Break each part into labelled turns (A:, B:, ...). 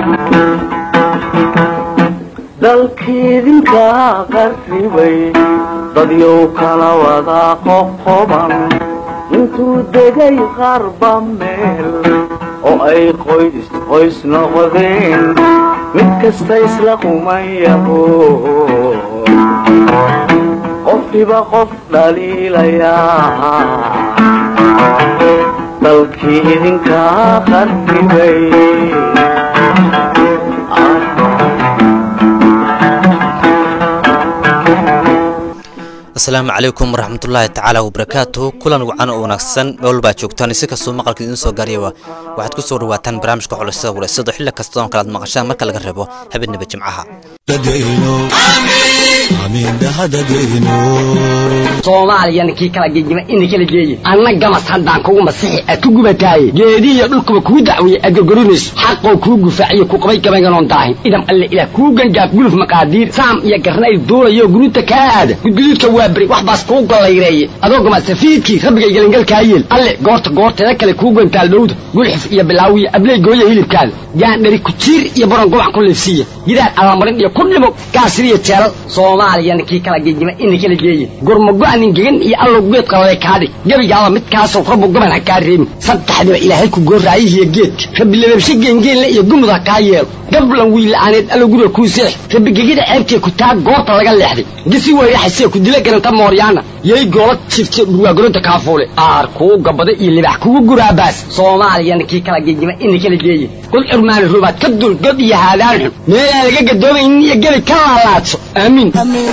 A: dalkiidinka qarribay dadyow kala wada qoqoban intuu degay qarba meel oo ay qoys qoys noqdeen mid kasta isla qumayaho qofkiba qof dhaliilayaa dalkii idinka qarribay
B: asalaamu calaykum waraxmatullaahi tacaala wabarakaatu kulan wacan oo wanaagsan meel baa joogtaan si kastoo maqalka idiin soo gaariyaba waxaad ku soo dhawaataan barnaamijka xulasada wulaysado xilli kasta oon kalaad maqashaan marka laga reebo habeenaba jimcaha
C: soomaaliyana kii kala gegima ina kala geeye anna gamas haddaan kugu masixi ad ku gubataaye geedihiyo dhulkuba kuu dacwiye aad gorgorinayso xaqoo kuu gufaaciyo ku qabay gabaynganoon daahin idam alle ilaah kuu gangaaf guluf maqaadiir saam iyo garnayl duulayo guruuta kaa aada gudguduudka waa beri wax baas kuu gollayreeye adoo gamasafiidkii rabbigay gelingalkaa yeel alle goorta goorteeda kale kuu gantaal dhowda gulxif iyo bilaawiya abley gooya hilibkaada gaandhari kujiir iyo baron gobac ku liifsiiya gidaar alamarin iyo ku dhimo gaasiriyo jeelal soomaaliyana kii kala gegima ina kala geeye gurmago-nin gegan iyo allow geed qaladay kaadhig gebigaaba midkaasoo rabbu goban ha kaa reebin saddexdiba ilaahay ku gooraayihiyo geedka rabbi lababshe geengeenle iyo gumud ha kaa yeelo gablan wiila'aaneed allow guriga kuu seex rabbi gegida ceebtee ku taa goorta laga leexday gisi weyraxasee ku dila garanta mooryaana yay goola jifte dhurwaagoronta kaafuule aar kuu gabada iyo libax kugu guraabaas soomaaliyana kii kala gegima ina kala geeye god curmaani rubaad ka dul god iyo haadaan xun meelaan laga gadoomaynin iyo gebi ka laalaadso aamiin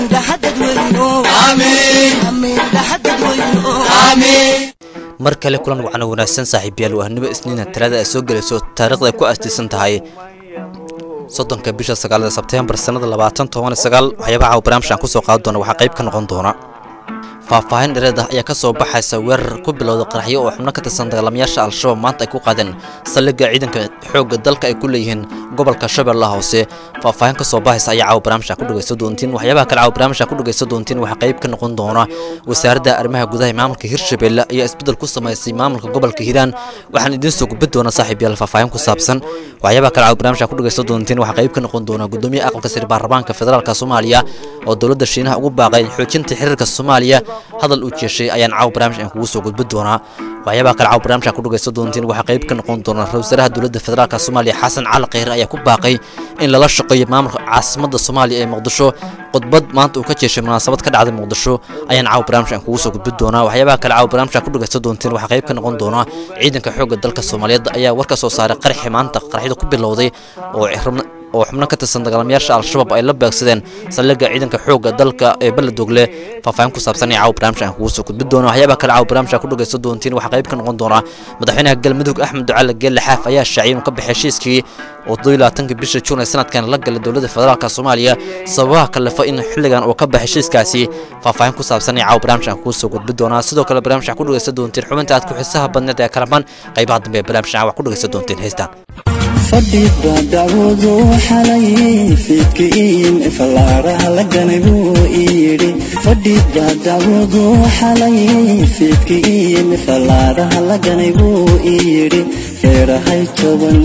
B: mar kale kulan wacno wanaagsan saaxiibayaal wahnimo isniina talaada ay soo gelayso taariikhda ay ku aastaysan tahay soddonka bisha sagaalada sebteembar sannada labaatan toban sagaal waxyaabaha caawa barnaamijkan kusoo qaadi doona waxaa qayb ka noqon doona faahfaahin dhereed ah ayaa ka soo baxaysa weerar ku bilowda qaraxyo oo xubno ka tirsan dagaalamayaasha al-shabaab maanta ay ku qaadeen saldhigga ciidanka xoogga dalka ay ku leeyihiin gobolka shabeellaha hoose faahfaahin ka soo baxaysa ayaa caawa barnaamijkan ku dhegaysta doontiin waxyaabaha kale caawa barnaamijkan ku dhegaysta doontiin waxaa qayb ka noqon doona wasaaradda arrimaha gudaha ee maamulka hirshabeelle ayaa isbeddel ku samaysay maamulka gobolka hiiraan waxaan idiin soo gudbin doonaa saaxiibyaal faahfaahin ku saabsan waxyaabaha kale caawa barnaamijkan ku dhegaysta doontiin waxaa qayb ka noqon doona gudoomiyaha aqalka sare baarlamaanka federaalka soomaaliya oo dowladda shiinaha ugu baaqay xoojinta xiriirka soomaaliya hadal uu jeeshay ayaan caawa barnaamij aan kugu soo gudbin doonaa waxyaabaha kale caawa barnaamijka ku dhagaysta doontiin waxaa qayb ka noqon doona ra-isul wasaaraha dowladda federaalka soomaaliya xasan cali kheyre ayaa ku baaqay in lala shaqeeyo maamulka caasimadda soomaaliya ee muqdisho khudbad maanta uu ka jeeshay munaasabad ka dhacday muqdisho ayaan caawa barnaamij aan kugu soo gudbin doonaa waxyaabaha kale caawa barnaamijka ku dhagaysta doontiin waxaa qayb ka noqon doona ciidanka xoogga dalka soomaaliyeed ayaa war ka soo saaray qaraxi maanta qaraxyada ku bilowday oo oo xubno ka tirsan dagaalamayaasha al-shabaab ay la beegsadeen saldhigga ciidanka xoogga dalka ee beledogle faahfaahin ku saabsan ee caawa barnaamij aan kugu soo gudbin doono waxyaabaha kale caawa barnaamij aan ku dhagaysta doontiin waxaa qayb ka noqon doona madaxweynaha galmudug axmed ducaale geelle xaaf ayaa shaaciyay inuu ka baxay heshiiskii oo todobiyo labaatanka bisha juun ee sanadkan la galay dowladda federaalka soomaaliya sababaha kalefa in xilligan uu ka baxay heshiiskaasi faahfaahin ku saabsan ee caawa barnaamij aan kugu soo gudbin doonaa sidoo kale barnaamij aan ku dhagaysta doontiin xubinta aad ku xiisaha badneed ee kalamaan qaybaha dambe ee barnaamij aan wax ku dhagaysta doontiin heystaan
D: fadhiba dacwadu xalay fiidkiin fallaaraha la ganay buu iyidhi fadhiba dacwadu xalay fiidkiin fallaaraha la ganay buu iyidhi feerahay toban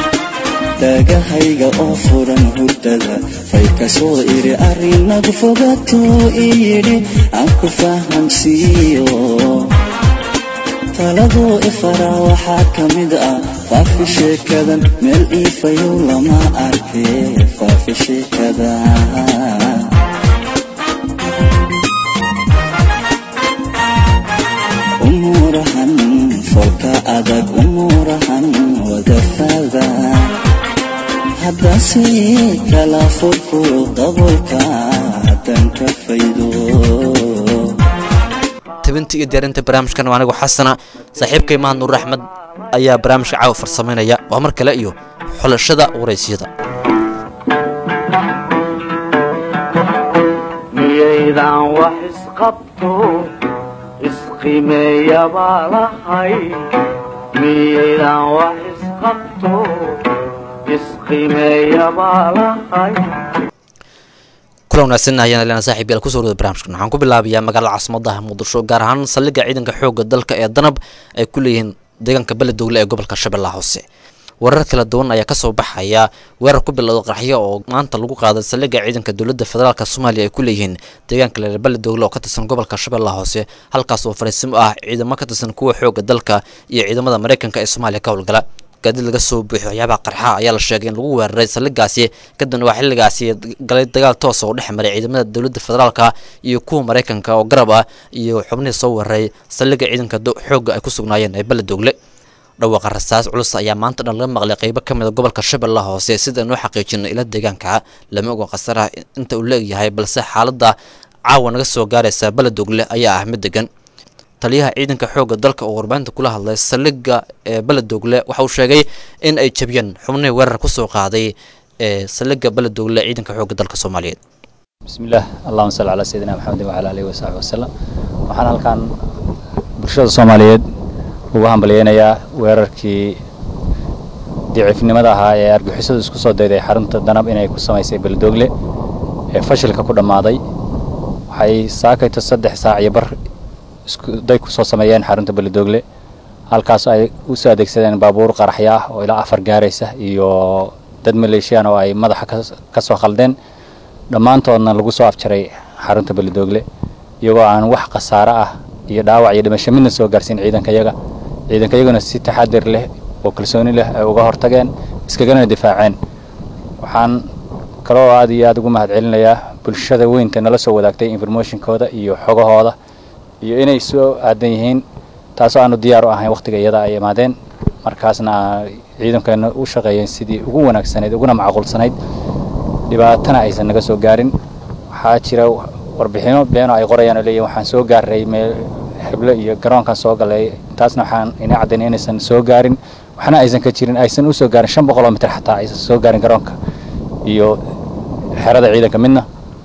D: daagahayga oo furan hurdada fay ka soo iri arrinadu fogatuu iyidhi aan ku fahamsiiyo taladuu ifaraa waxaa ka mid ah faafi sheekadan meel iifayow lama arkee faafi sheekada umuurahan folka adag umuurahan wadafaada haddase kala furfuro dabolka haddaan ka faydo
B: tabinta iyo diyaarinta barnaamijkan waa anigu xasana saaxiibkay mahad nuur axmed ayaa barnaamijka caawa farsamaynaya waa mar kale iyo xulashada waraysyada
A: miyaydan wax isqabto isqimeeyabaa lahay miyaydan wax isqabto isqimeeyabaa lahay
B: kula wanaagsan ayaan leena saaxiib yaal kusoo wada barnaamijkan waxaan ku bilaabayaa magaalada caasimadaha muqdisho gaar ahaan saldhigga ciidanka xoogga dalka ee danab ay ku leeyihiin deegaanka beledogle ee gobolka shabeellaha hoose warar kala duwan ayaa kasoo baxaya weerar ku bilowda qaraxyo oo maanta lagu qaaday saldhigga ciidanka dowladda federaalk soomaaliya ay ku leeyihiin deegaanka leerbale dowle oo ka tirsan gobolka shabeellaha hoose halkaas oo fariisimo ah ciidamo ka tirsan kuwa xooga dalka iyo ciidamada maraykanka ee soomaaliya ka howlgala gaadiid laga soo buuxiyo waxyaabaha qarxa ayaa la sheegay in lagu weeraray saldhiggaasi kadibna waa xilligaasi galay dagaal toosa oo dhex maray ciidamada dowladda federaalka iyo kuwa maraykanka oo garab ah iyo xubnihii soo weeraray saldhigga ciidanka xoogga ay ku sugnaayeen ee beledogle dhawaaqa rasaas culus ayaa maanta dhan laga maqlay qeybo ka mid a gobolka shabeellaha hoose sida noo xaqiijino ila deegaanka lama oga khasaraha inta uu leegyahay balse xaaladda caawa naga soo gaaraysa beledogle ayaa ah mid degan taliyaha ciidanka xoogga dalka oo warbaahinta kula hadlay saldhigga ee beledogle waxa uu sheegay in ay jabiyeen xubnihii weerar kusoo qaaday ee saldhigga beledogle ciidanka xoogga dalka soomaaliyeed
E: bismillaah allahuma salli calaa sayidina maxamedin wacala alihi wasaxbi wasalam waxaan halkan bulshada soomaaliyeed ugu hambalyeynayaa weerarkii diciifnimada ahaa ee argixisadu isku soo dayday xarunta danab inay ku samaysay beledogle ee fashilka ku dhammaaday waxay saakayto saddex saac iyo bar iskuday ku soo sameeyeen xarunta beledogle halkaas ay u soo adeegsadeen baabuur qaraxyo ah oo ilaa afar gaaraysa iyo dad maleeshiyaan oo ay madaxa ka soo khaldeen dhammaantoodna lagu soo afjaray xarunta beledogle iyagoo aan wax khasaare ah iyo dhaawac iyo dhimasho midna soo gaarsiin ciidankayaga ciidankayaguna si taxadir leh oo kalsooni leh ay uga hortageen iskagana difaaceen waxaan kaloo aad iyo aada ugu mahad celinayaa bulshada weynta nala soo wadaagtay informationkooda iyo xogahooda iyo inay soo aadan yihiin taasoo aanu diyaar u ahayn wakhtiga iyada ay imaadeen markaasna ciidankeena u shaqeeyeen sidii ugu wanaagsanayd uguna macquulsanayd dhibaatana aysan naga soo gaarin waxaa jira warbixino beeno ay qorayaan oo leeyihin waxaan soo gaaray meel heblo iyo garoonkan soo galay taasna waxaan ina caddaynay inaysan soo gaarin waxna aysan ka jirin aysan u soo gaarin shan boqol oo mitir xataa aysan soo gaarin garoonka iyo xerada ciidanka midna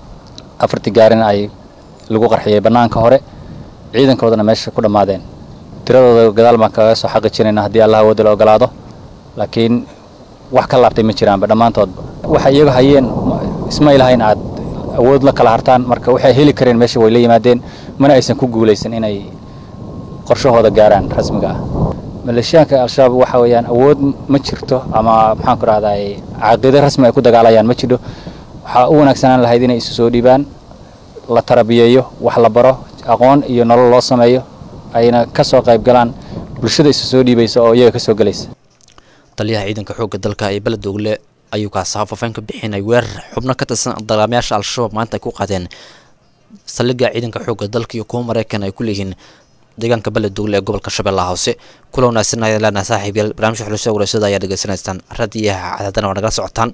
E: afartii gaarina ay lagu qarxiyey bannaanka hore ciidankoodana meesha ku dhammaadeen tiradooda gadaal baan kaga soo xaqi jirayna haddii allah wada la ogolaado laakiin wax ka laabtay ma jiraanba dhammaantoodba waxay iyaga hayeen isma ilahayn aad awood la kala hartaan marka waxay heli kareen meesha way la yimaadeen mana aysan ku guulaysan inay qorshahooda gaaraan rasmiga ah maleeshiyaanka al-shabaab waxa weeyaan awood ma jirto ama maxaan ku rahday caqiide rasmi ay ku dagaalayaan ma jidho waxaa u wanaagsanaan lahayd inay isu soo dhiibaan la tarabiyeeyo wax la baro aqoon iyo nolol loo sameeyo ayna ka soo qayb galaan bulshada isu soo dhiibaysa oo iyaga ka soo gelaysa
B: taliyaha ciidanka xoogga dalka ee beledogle ayuu kaasa faafeen ka bixinay weerar xubno ka tirsan dagaamayaasha al-shabaab maanta ay ku qaadeen saldhigga ciidanka xoogga dalka iyo kuwa maraykan ay ku leeyihiin deegaanka beledogle ee gobolka shabeellaha hoose kula wanaagsan ayaan leenahay saaxiibayaal barnaamijka xulusada wareysada ayaa dhegeysanaysaan radiyaha cadaadana waa nagala socotaan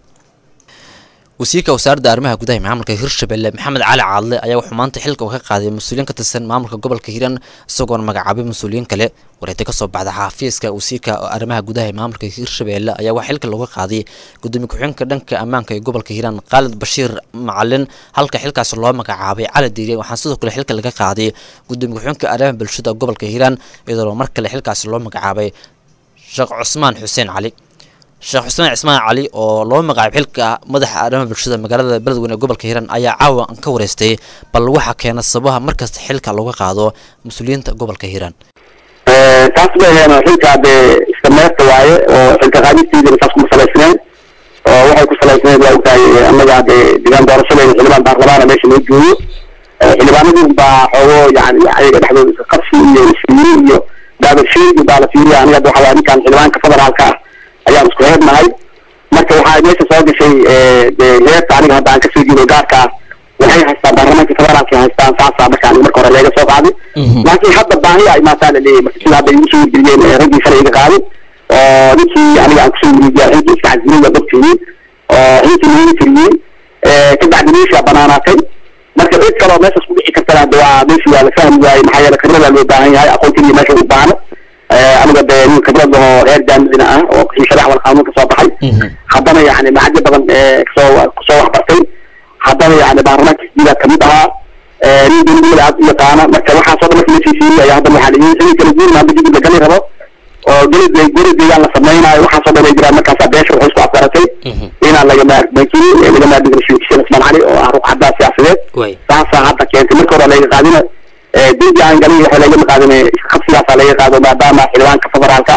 B: wasiirka wasaaradda arrimaha gudaha maamulka hirshabelle maxamed cali caadle ayaa wuxuu maanta xilka ka qaaday mas-uuliyiin ka tirsan maamulka gobolka hiiraan isagoona magacaabay mas-uuliyiin kale wareegta kasoo baxda xafiiska wasiirka arrimaha gudaha ee maamulka hirshabelle ayaa waxaa xilka looga qaaday gudoomiye ku-xigeenka dhanka ammaanka ee gobolka hiiraan khaalid bashiir macalin halka xilkaas loo magacaabay cali diire waxaa sidoo kale xilka laga qaaday gudoomiye ku-xigeenka arrimaha bulshada gobolka hiiraan iyadoo mar kale xilkaas loo magacaabay sheekh cusmaan xuseen cali sheekh xuseen cismaan cali oo loo magacaabay xilka madaxa arrimaha bulshada magaalada beledweyne ee gobolka hiiraan ayaa caawa ka wareystay bal waxaa keena sababaha markasta xilka looga qaado mas-uuliyiinta gobolka hiiraan
F: taas bayheen xilka dee iska meerta waaye oo xilka qaadistiidana saas kuma salaysneen oo waxay ku salaysneed waa ogtahay annaga dee deegaan doorashadeeda xildhibaan baarlamaana meesha noo joogo xildhibaanadii baa xoogo yani ayaga dhexdooda iska qabsi iyo isfiiri iyo daabashiid baa la fiiriya aniga hadda waxaa ninkan xildhibaanka federaalka ah ayaan isku heednahay marka waxaa meesha soo gashay dee heerta aniga hadda aan kasoo jeedo gaarka ah waxay haystaan baarlamaanka federaalka haystaan saasa marka aniga marka hore leega soo qaaday laakiin hadda baahi ay maataa la leeyahay marka sida hadda igu soo wargeliyeen raggii shalay iga qaaday oo ninkii aniga aan kusoo warijiya xilkii iska casbilay waa dadkeeyey oo xilkii lagu tiriyey kabacdi meeshii aa banaanaatay marka cid kaloo meeshaas ku dhici kartana hadda waa meeshii waa la fahmi waayey maxaa yeele khibrada loo baahan yahay aqoontii meesha u baahno aniga dee nin khibrad oo reer jaamidina ah oo shariic wal qaanuun kasoo baxay haddana yani macajyo badan kasoo kasoo waxbartay haddana yani baarlamaanka isdiidaa kamid ahaa nin dembiyada aad u yaqaana marka waxaasoo dhan marka lasii fiiriyay haddana waxaa layihi xilli kala guurin hadda jidib la gali rabo oo geli geli deegaan la samaynayo waxaasoo dhan ay jiraan markaasaa beesha waxay isku afgaratay inaan laga maarmakin laga maarmigin sheekh ismaan cali oo ah ruux caddaa siyaasadeed taasaa hadda keentay marka hore laga qaadina dembi aan galin waxaa laga qaadin qabsigaasaa laga qaado maadaama xildhibaanka federaalka ah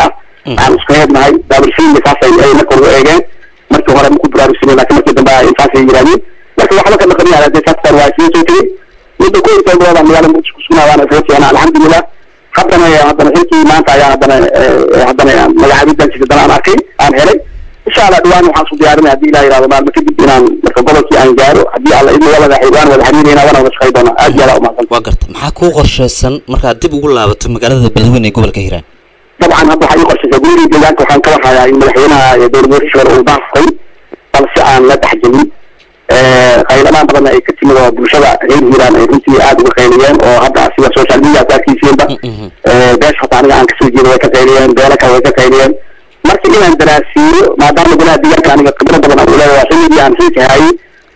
F: aan isku heednahay daabulshiinka saasay ay marka ugu eegeen markii hore maku baraarugsanay laakiin markii dambe ay saasay yidhahdeen marka waxba kama qabin yahay saastan waa isla soo tegey muddo ku inta gooda magaala muqdisho kusugna waana isla fiicnaa alxamdulilah haddana haddana xilkii maanta ayaa haddana haddana magacaabidan jirta haddana aan arkay aan helay insha allah dhawaan waxaan isku diyaarinay haddii ilah yihahdo maalmo kadib inaan marka gobolkii aan gaaro haddii alla idin wada waan wada xiriirayna waana wada shaqay doonaa aad iyo aad umahadsan
B: waa garta maxaa kuu qorshaysan markaad dib ugu laabato magaalada beledweyne ee gobolka hiiraan
F: dabcan hadda waxaa ii qorshaysa gurigii deegaanka waxaan ka warhayaa in madaxweynaha dowlad hore uu daafay balse aan la dhexgelin qayladaan badanna ay ka timid oo bulshada reer hiiraan ay runtii aada uga qayliyeen oo hadda sida social media aad arkiisiinba beesha hataa aniga aan kasoo jeedo way ka qayliyeen beela kale way ka qayliyeen marka inaan daraasiiyo maadaama golaha deegaanka aniga khibro badan aan uleeyahay waa xilligii aan xilka hayay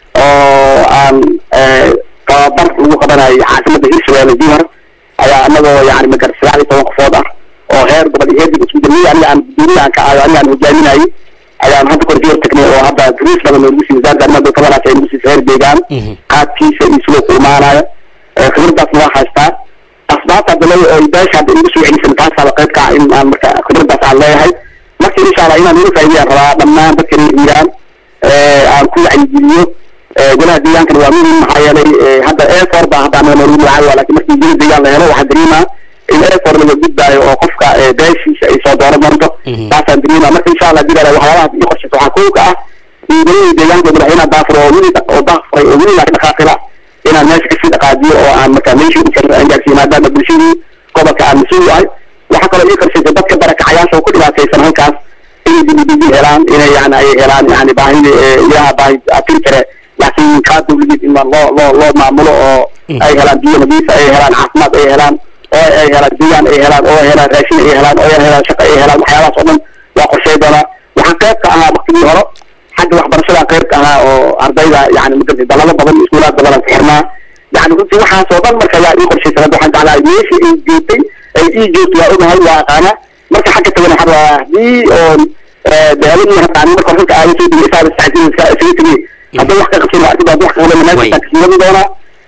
F: oo aan tababar lagu qabanayay caasimada hirshabeelle jihar ayaa anagoo yani magar sagaal iyo toban qofood ah oo heer gobol iyo heer dib isku jirnay aniga aan guddoomiye aan ka ayo aniga aan hogaaminayay ayaan hadda kor joor tagnay oo hadda riis badan oo lagu siiyey wasaaradda arrimaha kabanaas ay lagu siisay heer deegaan qaadkiisa iyo sidoo ku imaanaya khibradaasna waa haystaa asbaabta hadda le oo beesha hadda igu soo celisan taasaaba qayb ka ah in aan marka khibradaas aan leeyahay marka insha allah inaan iga faa'iidayaan rabaa dhammaan dadka reer hiiraan aan ku wacyigeliyo golaha deegaankana waa muhim maxaa yeelay hadda airfor baa hadda anaga noogu magacaaba laakiin markii goli deegaan la helo waxaa dareemaa in airfor laga gudbaayo oo qofka beeshiisa ay soo dooran doonto taasaan dareemaa marka insha allah dilala waxyaabahaas ii qorshaysa waxaa kow ka ah in golihii deegaanka madaxweynaha daafur oo weli oo daafuray oo weli laakiin dhaqaaqila inaan meesha kasii dhaqaajiyo oo aan marka meeshii u karra aan gaarsiiyo maadaama bulshadii gobolka aan mas-uul yahay waxaa kaloo ii qorshaysa dadka barakacayaasha oo ku dhibaataysan halkaas inay dibidigi helaan inay yani ay helaan yani baahida ilaha baahi atiri kare laakiin kaa dawladeed in loo loo loo maamulo oo ay helaan biyo nadiifa ay helaan caafimaad ay helaan oo ay helaan deegaan ay helaan oo ay helaan raashin ay helaan oo ay helaan shaqo ay helaan waxyaabahaas oo dhan waa qorshay doonaa waxaan qayb ka ahaa waktigii hore xagga waxbarashada qayb ka ahaa oo ardayda yani magartay dalado badan iskuulaad badan aan ku xirnaa yani runtii waxaas oo dhan marka yaa ii qorshaysan hadda waxaan jeclahay meeshii ay joogtay ay ii joogto waa ogahay waa aqaana marka xagga tagana waxaa rabaa haddii oo beeladii haqaani marka runka aaga soo digay isaga saxdin isaga tegay hadda wax ka qabsan waa arkibaad wax ka qaban meesha kasii doonaa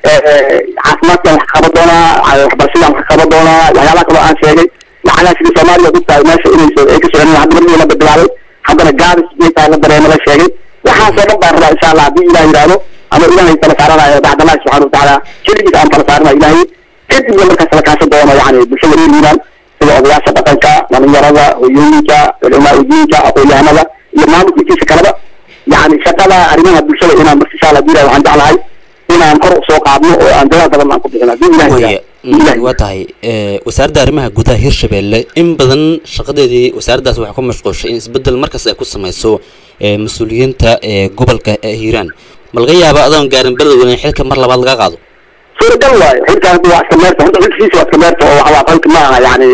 F: caafimaadkan wax ka qaban doonaa waxbarashadan wax ka qaban doonaa waxyaabaha kaloo aan sheegay lacagaha sidii soomaaliya ku tahay meesha inayso ay ka socon hadda markii la bilaabay haddana gaabis bay tahay la dareemo la sheegay waxaasoo dhan baan rabaa insha allah haddii ilaah yidhaahdo ama ilaahay tala saaranayo bacdallahi subxana watacaala xilligiis aan tala saaranayo ilaahay kadibna markaas la kaashan doono yani bulshada reer hiiraan sida odayaasha dhaqanka dhalinyarada hoyooyinka culamaa udiinka aqoon-yahanada iyo maamulka intiisa kaleba yani shaqada arrimaha bulshada inaan marka insha allah diilahay waxaan jeclahay inaan kor usoo qaadno oo aan dadaal badan aan ku bixin haddii ilahay
B: waya waa tahay wasaaradda arrimaha gudaha hirshabeelle in badan shaqadeedii wasaaraddaas waxay ku mashquulshay in isbeddel markas ay ku samayso mas-uuliyiinta gobolka hiiraan ma laga yaaba adoon gaarin beledweyne xilka mar labaad laga qaado
F: suuragal waayo xilka hadda waa iska meerta horta xilkiisa waa iska meerta oo waxaa qalka ma aha yani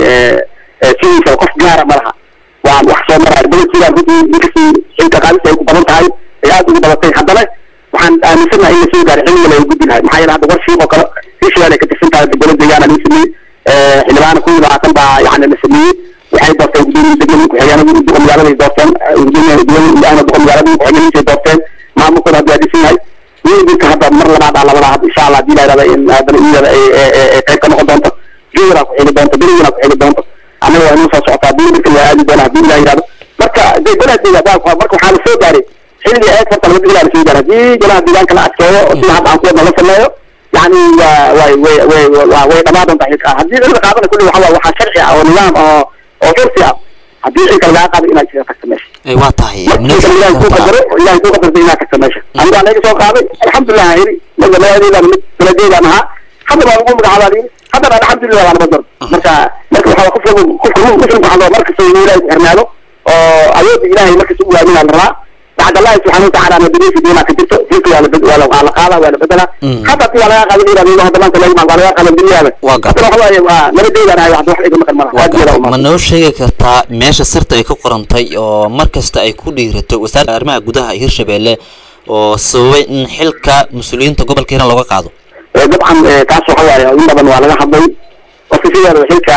F: sidiisa qof gaara ma laha waa wax soo maraayo beledkiidan runtii inkastii xilka qaadista ay ku badan tahay ay aada ugu badatay haddana waxaan aaminsanahay in lasoo gaaray xilliga laga gudbi lahay maxaa yeele hadda war shiiq oo kale hirshabelle ay ka tirsan tahay dowlad deegaana laga sameeyey xildhibaana kun iyo labaatan baa yani la sameeyey waxay doorteen gudoomiye degmada ku-xigeenada duqa magaaladay doorteen gudoomiye gudoomiye duqa magaalada ku-xigeenadiisay doorteen maamulkooda hadda waa dhisan yahay wiilka hadda mar labaad aa labada hadda insha allah hadii la yidhahda in haddana iyada ay qayb ka noqon doonto jowra ku xili doonto berigana ku xili doonto annaga waa inuu soo socotaa biilka waa aadi doona hadii la yidhahdo marka de golaha deegaan marka waxaa la soo gaaray xilligii eeg horta laba digilaa la soo gaaray hadii golaha deegaanka la adkeeyo oo sida hadda aan ku wadna la sameeyo yani waa way way way waa way dhamaa doontaa xilka haddii cilmi qaadana kulli waxa waa waxaa sharci ah oo nidaam oo oo curfi ah haddii xilka lagaa qaado inaad isaga tagto meesha
B: waa tahay
F: ilahay ku qadaro ilahay ku qadartay inaad tagto meesha aniga waa laga soo qaaday alxamdulilah yiri maga magaceedaan mid baladeedaan ahaa hadda waa lagu magacaabaa yiri haddana alxamdulilah waa lama dar marka marka waxaa qofka qofka muslimka waxaa markasta inuu ilahay ku xirnaado oo awoodda ilahay markasta u waaminaa la rabaa بعد الله سبحانه وتعالى أنا بديت في دينا كتبت فيك ولا بد ولا على قاضي ولا بدلا حتى في ولا قاضي إلى بينه هذا ما تلاقي مع ولا قاضي بالله
B: Waa
F: حتى لو هو ما بدي أنا واحد واحد يقول مثلا
B: Waa gartay. ma
F: ما
B: noo sheegi kartaa meesha sirta ay ku qorantay oo mar kasta ay ku dhiirato wasaaradda arrimaha gudaha hirshabeelle oo sababay in xilka mas-uuliyiinta gobolka hiiraan looga qaado
F: dabcan taas waxa waaye in badan waa laga hadlay qofka sideeda xilka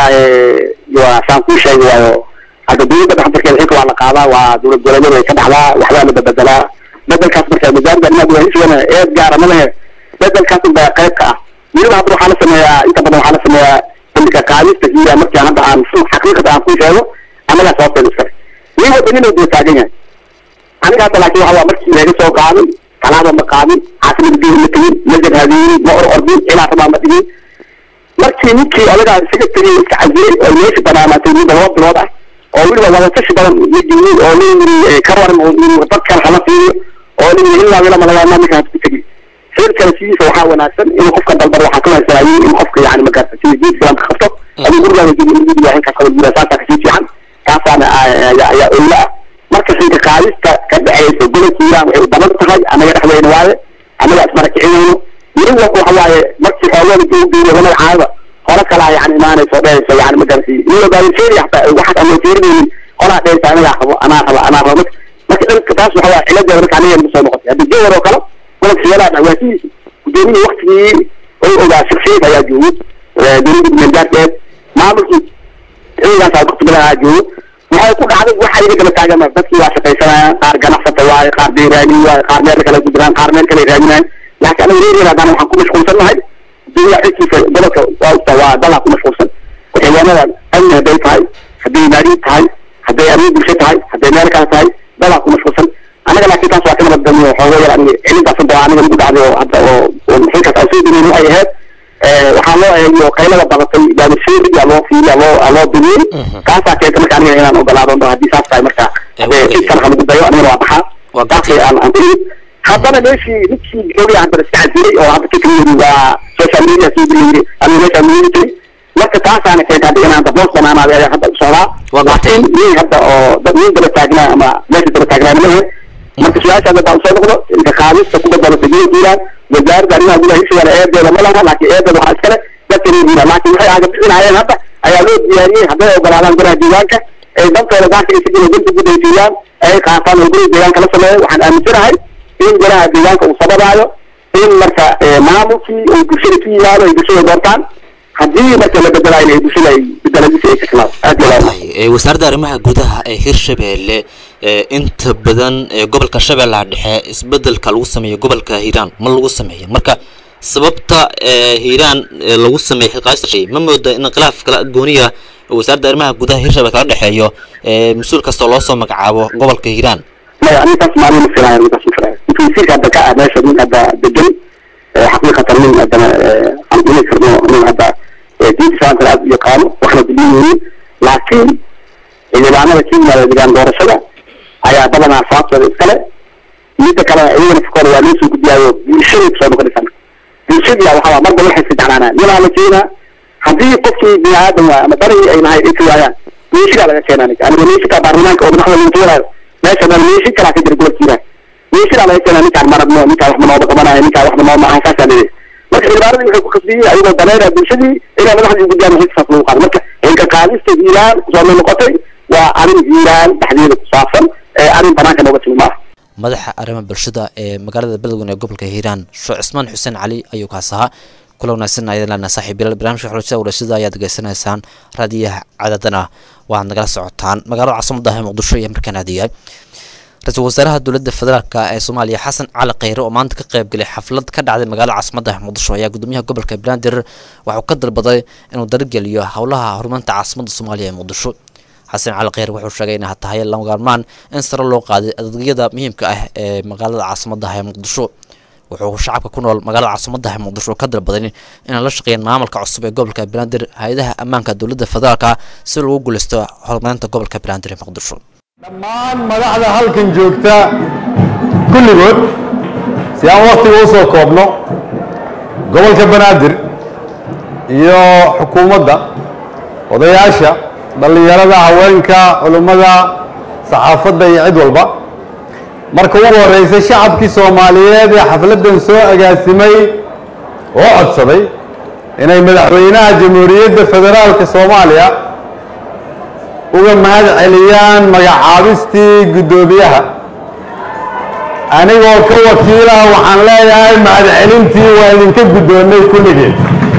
F: waa saan kuu sheegi waayo hadda dowladda dhaxdarkeeda xilka waa la qaadaa waa dowlad goboleedyada ay ka dhacdaa waxbaa la bebedelaa bedelkaas marka wasaaradda arrimaha gudaha hirshabelle eed gaara ma lehe bedelkaas unbaa qayb ka ah weliba hadda waxaa la sameeyaa inta badan waxaa la sameeyaa xilliga qaadista iyo markii hadda aan xaqiiqada aan kuu sheego annagaa sababteeda iskale nin walba nin uu daba taagan yahay aniga hadda laakiin waxa waa markii laga soo qaaday talaaba ma qaadin caasimada bihi ma tegin ma jarhaadiyey ma or ordin ilaa rabaa ma dhigin markii ninkii odagaa isaga tegay iska casiyey oo meesha banaanaatay mudda laba bilood ah oo weliba wadatashi badan la geliyey oo nin yiri ka waran oo yiri dadkan hala fiiriyo oo nin yiri ilaa ilaa malagaama ninka hasku tegay xeerkana sidiisa waxaa wanaagsan in qofka dalbar waxaa ka wanaagsanayay in qofka yani magaarta sida diin islaamka qabto aduu gurigaada jiri in guriga halkaas kala gura saasaa kasii fiican kaasaana ayaa ayaa owla ah marka xilka qaadista ka dhexeysa gobolka iiraan waxay u badan tahay annaga dhexdeyna waaye annaga ismarakicinayno weli walba waxa waaye markii xoolada dib u geeyo lamada caadada hore kalaa yani imaanayso dhehayso yani magarasi iyadoo baalinfeeri hataa waxaas aan loo fiirinaynin qolaa dhehaysa anagaa rabo anaa raba anaa rabo marka dhanka taas waxa waaye ciladeeda marka aniga nagu soo noqotay hadda jawar oo kale gobolka xiyalaha dhacwaasihiisa gudoomiyii waktigii oo ogaa shaksiyad ayaa joogo dowladda mandaarkeed maamulkii ciidankaas kutubada ayaa joogo waxay ku dhacday waxa iga kala taagan dadkii waa shaqaysanayaan qaar ganacsata waaye qaar beeraani waaye qaar meel kale ku jiraan qaar meel kale raadinayaan laakiin anaga reer haddana waxaan ku mashquulsan nahay dunya xilkiisa gobolka waa usta waa dalaa ku mashquulsan waxyaanada amni hadday tahay hadday maariid tahay hadday arrimo bulsho tahay hadday meel kale tahay dalaa ku mashquulsan anaga laakiin taas waa ka nabad galniyo xoogo yar aniga cilintaas hadda aniga lagu dhacday oo hadda oo oo xilkaas aan soo dirin waxay ahayd waxaa loo eegiyo qaylada badatay baabasheeriga loo fiiliya loo loo dumiyey kaasaa keenta marka aniga inaan ogolaado haddii saas tahay marka cid kale halagu dayo anigana waa baxaa taasay aan aan ku imid haddana meeshii ninkii gabadhi haddana iska casilay oo hadda fikrigeedu waa social media sii bilayiri aniga meeshaa muhiimtay marka taasaana keenta hadda inaan daboos banaanaaday ayaa hadda u socdaa laakiin nin hadda oo dad nin daba taagnaa ama meesha daba taagnaa malahe marka su-aasha hadda aan soo noqdo inka qaadista ku badbadatay gobolka iiraan wasaaradda arrimaha gudaha hishigaana eedeeda ma laha laakiin eedeeda waxaa iskale dadka reer iiraan laakiin waxay aaga bixinayeen hadda ayaa loo diyaariyey hadday ogolaadaan golaha diiwaanka ay dantooda gaarka ay sigina danta guud ay siiyaan ay qaataan oo guriga deegaanka la sameeyo waxaan aaminsanahay in golaha deegaanka uu sababaayo in marka maamulkii uu bulshada ku yimaado ay bulshada doortaan haddii marka la bedelayo ay bulshada ay bedeladiisa ay ka timaado aad iyo aad
B: Ee, wasaaradda arrimaha gudaha ee hirshabeelle ee inta badan ee gobolka shabeellaha dhexe isbedelka lagu sameeyo gobolka hiiraan ma lagu sameeyo marka sababta ee hiiraan ee lagu sameeyo xilqaadista shay ma mooda in khilaaf kala gooniya wasaaradda arrimaha gudaha hirshabelle kala dhexeeyo ee mas-uul kastoo loo soo magacaabo gobolka hiiraan
F: maya anigaas maalin ma filayo anigaas ma filayo intuu wasiirka hadda ka ah meesha nin hadda degan xaqiiqatan nin haddana aan dhimi karno nin hadda diinta islaamka aad u yaqaano waxna diliyihiin laakiin xildhibaanada ka yimaada degaan doorashada ayaa badanaa sababtooda iskale midda kale iyagana fikooda waa loo soo gudbiyaayo bulshada kusoo noqonaysaa bulshadii waxaa marba waxay iska jeclaanaa ninaa la keenaa haddii qofkii bini aadam waa ama darigii ay nahay ay ka waayaan meeshigaa laga keenaa ninka aniga meeshikaa baarlamaanka oo madaxda lagu tuuraayo meesha meel meeshi kalaa ka jira gobolkiina meeshigaa laga keenaa ninkaan marabno ninkaan waxba nooba qabanayo ninkaan waxba nooma aha saasaa leeyahay marka xildhibaanadii waxay ku kasbiyey ayagoo daneynaya bulshadii inay madaxdii gudbiyaan xilkasaas lagu qaado marka xilka qaadista hiiraan kusoo mid noqotay waa arrin hiiraan dhexdeeda ku saabsan ee arrin banaanka nooga timi maaha
B: madaxa arrimaha bulshada ee magaalada beledweyne ee gobolka hiiraan sheekh cismaan xuseen cali ayuu kaas ahaa kula wanaagsan ayaan leenahay saaxiib bilal barnaamijka xulashada warashada ayaad degeysanaysaan raadiyaha cadadana waxaad nagala socotaan magaalada caasimada ah ee muqdisho iyo markaan aadayahay ra-iisul wasaaraha dowladda federaalk ee soomaaliya xasan cali kheyre oo maanta ka qayb galay xaflad ka dhacday magaalada caasimada ah muqdisho ayaa gudoomiyaha gobolka banaadir waxauu ka dalbaday inuu dargeliyo howlaha horumarinta caasimada soomaaliya ee muqdisho xasan cali kheyr wuxuu sheegay inay tahay lama maarmaan in sare loo qaaday adeegyada muhiimka ah ee magaalada caasimada ah ee muqdisho wuxuu shacabka ku nool magaalada caasimada ah ee muqdisho ka dalbaday inay la shaqeeyaan maamulka cusub ee gobolka banaadir hay-adaha ammaanka dowladda federaalka si lagu guuleysto horumarinta gobolka banaadir ee muqdisho
G: dhammaan madaxda halkan joogta kulligood si aan waktiga u soo koobno gobolka banaadir iyo xukuumadda odayaasha dhallinyarada haweenka culummada saxaafadda iyo cid walba marka ugu horreysa shacabkii soomaaliyeed ee xafladdan soo agaasimay oo codsaday inay madaxweynaha jamhuuriyadda federaalka soomaaliya uga mahad celiyaan magacaabistii guddoomiyaha anigoo ka wakiilaha waxaan leeyahay mahad celintii waa idinka guddoonnay kulligeed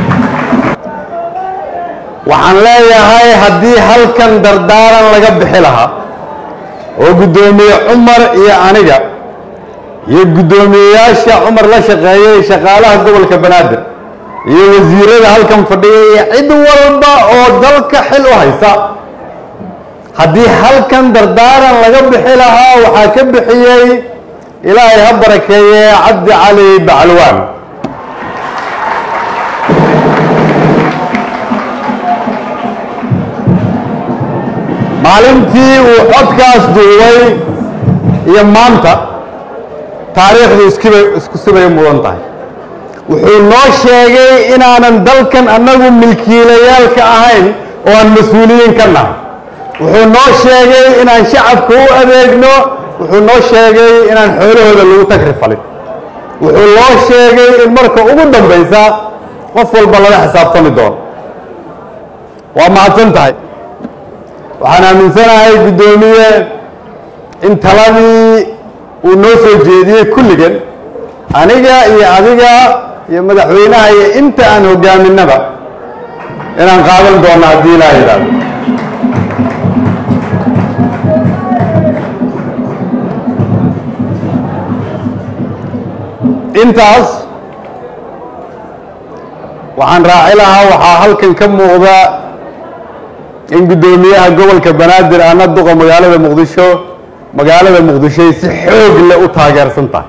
G: waxaan leeyahay haddii halkan dardaaran laga bixi lahaa oo guddoomiye cumar iyo aniga iyo guddoomiyeyaasha cumar la shaqeeyay shaqaalaha gobolka banaadir iyo wasiirada halkan fadhiya iyo cid walba oo dalka xil u haysa haddii halkan dardaaran laga bixi lahaa waxaa ka bixiyey ilaahay ha barakeeye cabdi cali bacalwaan maalintii uu codkaas duubay iyo maanta taariikhdu iskiba isku sibay mudan tahay wuxuu noo sheegay inaanan dalkan annagu milkiilayaalka ahayn oo aan mas-uuliyiin ka nahay wuxuu noo sheegay inaan shacabka u adeegno wuxuu noo sheegay inaan xoolahooda lagu tagri falin wuxuu noo sheegay in marka ugu dambaysa qof walba laga xisaabtami doono waa mahadsan tahay waxaan aaminsanahay guddoomiye in taladii uu noo soo jeediyey kulligan aniga iyo adiga iyo madaxweynaha iyo inta aan hogaaminaba inaan qaadan doono haddii ilaa yidhaahdo intaas waxaan raaci lahaa waxaa halkan ka muuqda in guddoomiyaha gobolka banaadir ana duqa magaalada muqdisho magaalada muqdishoy si xoog leh u taageersan tahay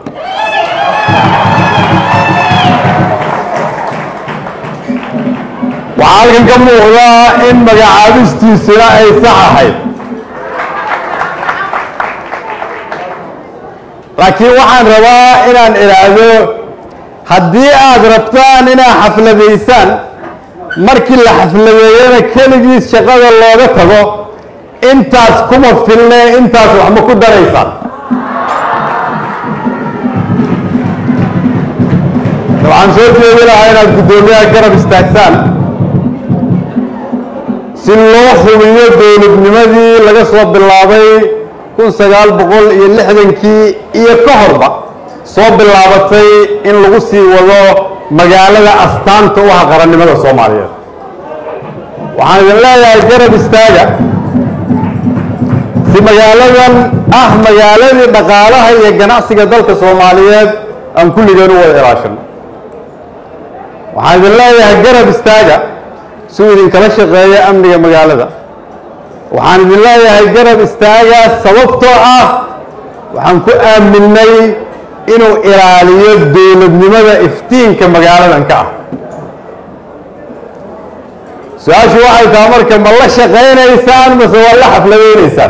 G: waxaa halkan ka muuqda in magacaabistiisuna ay sax ahayd laakiin waxaan rabaa inaan idhaahdo haddii aad rabtaan inaad xafladaysaan markii la xafladeeyana keligiis shaqada looga tago intaas kuma filne intaas wax ma ku daraysaan waxaan soo jeedi lahaa inaad guddoomiyaha garab istaagsaan si loo hubiyo dowladnimadii laga soo bilaabay kun sagaal boqol iyo lixdankii iyo ka horba soo bilaabatay in lagu sii wado magaalada astaanta u ah qarannimada soomaaliyeed waxaan idin leeyahay garab istaaga si magaaladan ah magaaladii dhaqaalaha iyo ganacsiga dalka soomaaliyeed aan kulligeen u wada ilaashano waxaan idin leeyahay garab istaaga si uu idinkala shaqeeyo amniga magaalada waxaan idin leeyahay garab istaaga sababtoo ah waxaan ku aaminay inuu ilaaliyo dowladnimada iftiinka magaaladan ka ah su-aashu waxay tahay marka ma la shaqaynaysaan mase waa la xafladaynaysaan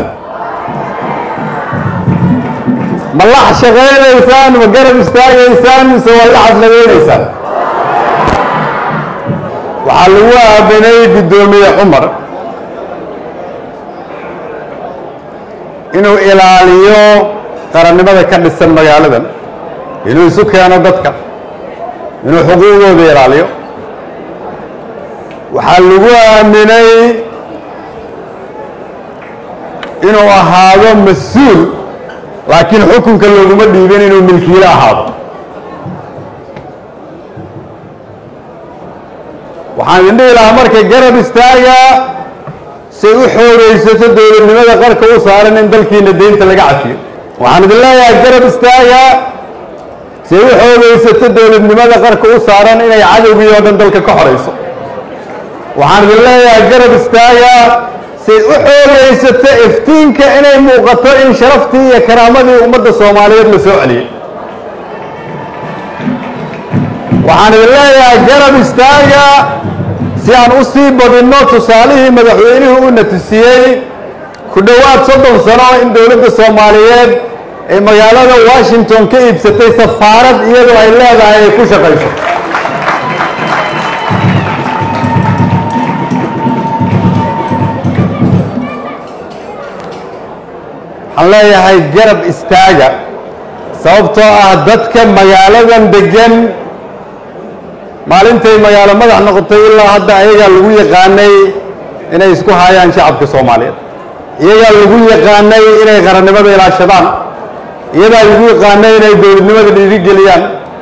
G: ma la shaqaynaysaan ma garab istaagaysaan mise waa la xafladaynaysaan waxaa lagu aaminay guddoomiye cumar inuu ilaaliyo qarannimada ka dhisan magaaladan inuu isu keeno dadka inuu xuquuqdooda ilaaliyo waxaa lagu aaminay inuu ahaado mas-uul laakiin xukunka looguma dhiibin inuu milkiilo ahaado waxaan idin dhihi lahaa marka garab istaaga say u xoogaysato dowladnimada qarka u saaran in dalkiina deynta laga cafiyo waxaan idin leeyahay garab istaaga say u xoogaysato dowladnimada qarka u saaran inay cadowgii oo dhan dalka ka xorayso waxaan idin leeyahay garab istaaga say u xoogaysato iftiinka inay muuqato in sharaftii iyo karaamadii ummadda soomaaliyeed la soo celiyey waxaan idin leeyahay garab istaaga si aan u sii badinno tusaalihii madaxweynuhu u natusiyey ku dhowaad soddon sano in dowladda soomaaliyeed ay magaalada washington ka iibsatay safaarad iyadoo ay leedahay ay ku shaqayso waxaan leeyahay garab istaaga sababtoo ah dadka magaaladan degan maalintay magaalo madax noqotay ilaa hadda ayagaa lagu yaqaanay inay isku haayaan shacabka soomaaliyeed iyagaa lagu yaqaanay inay qarannimada ilaashadaan iyadaa lagu yaqaanay inay dowladnimada dhiirigeliyaan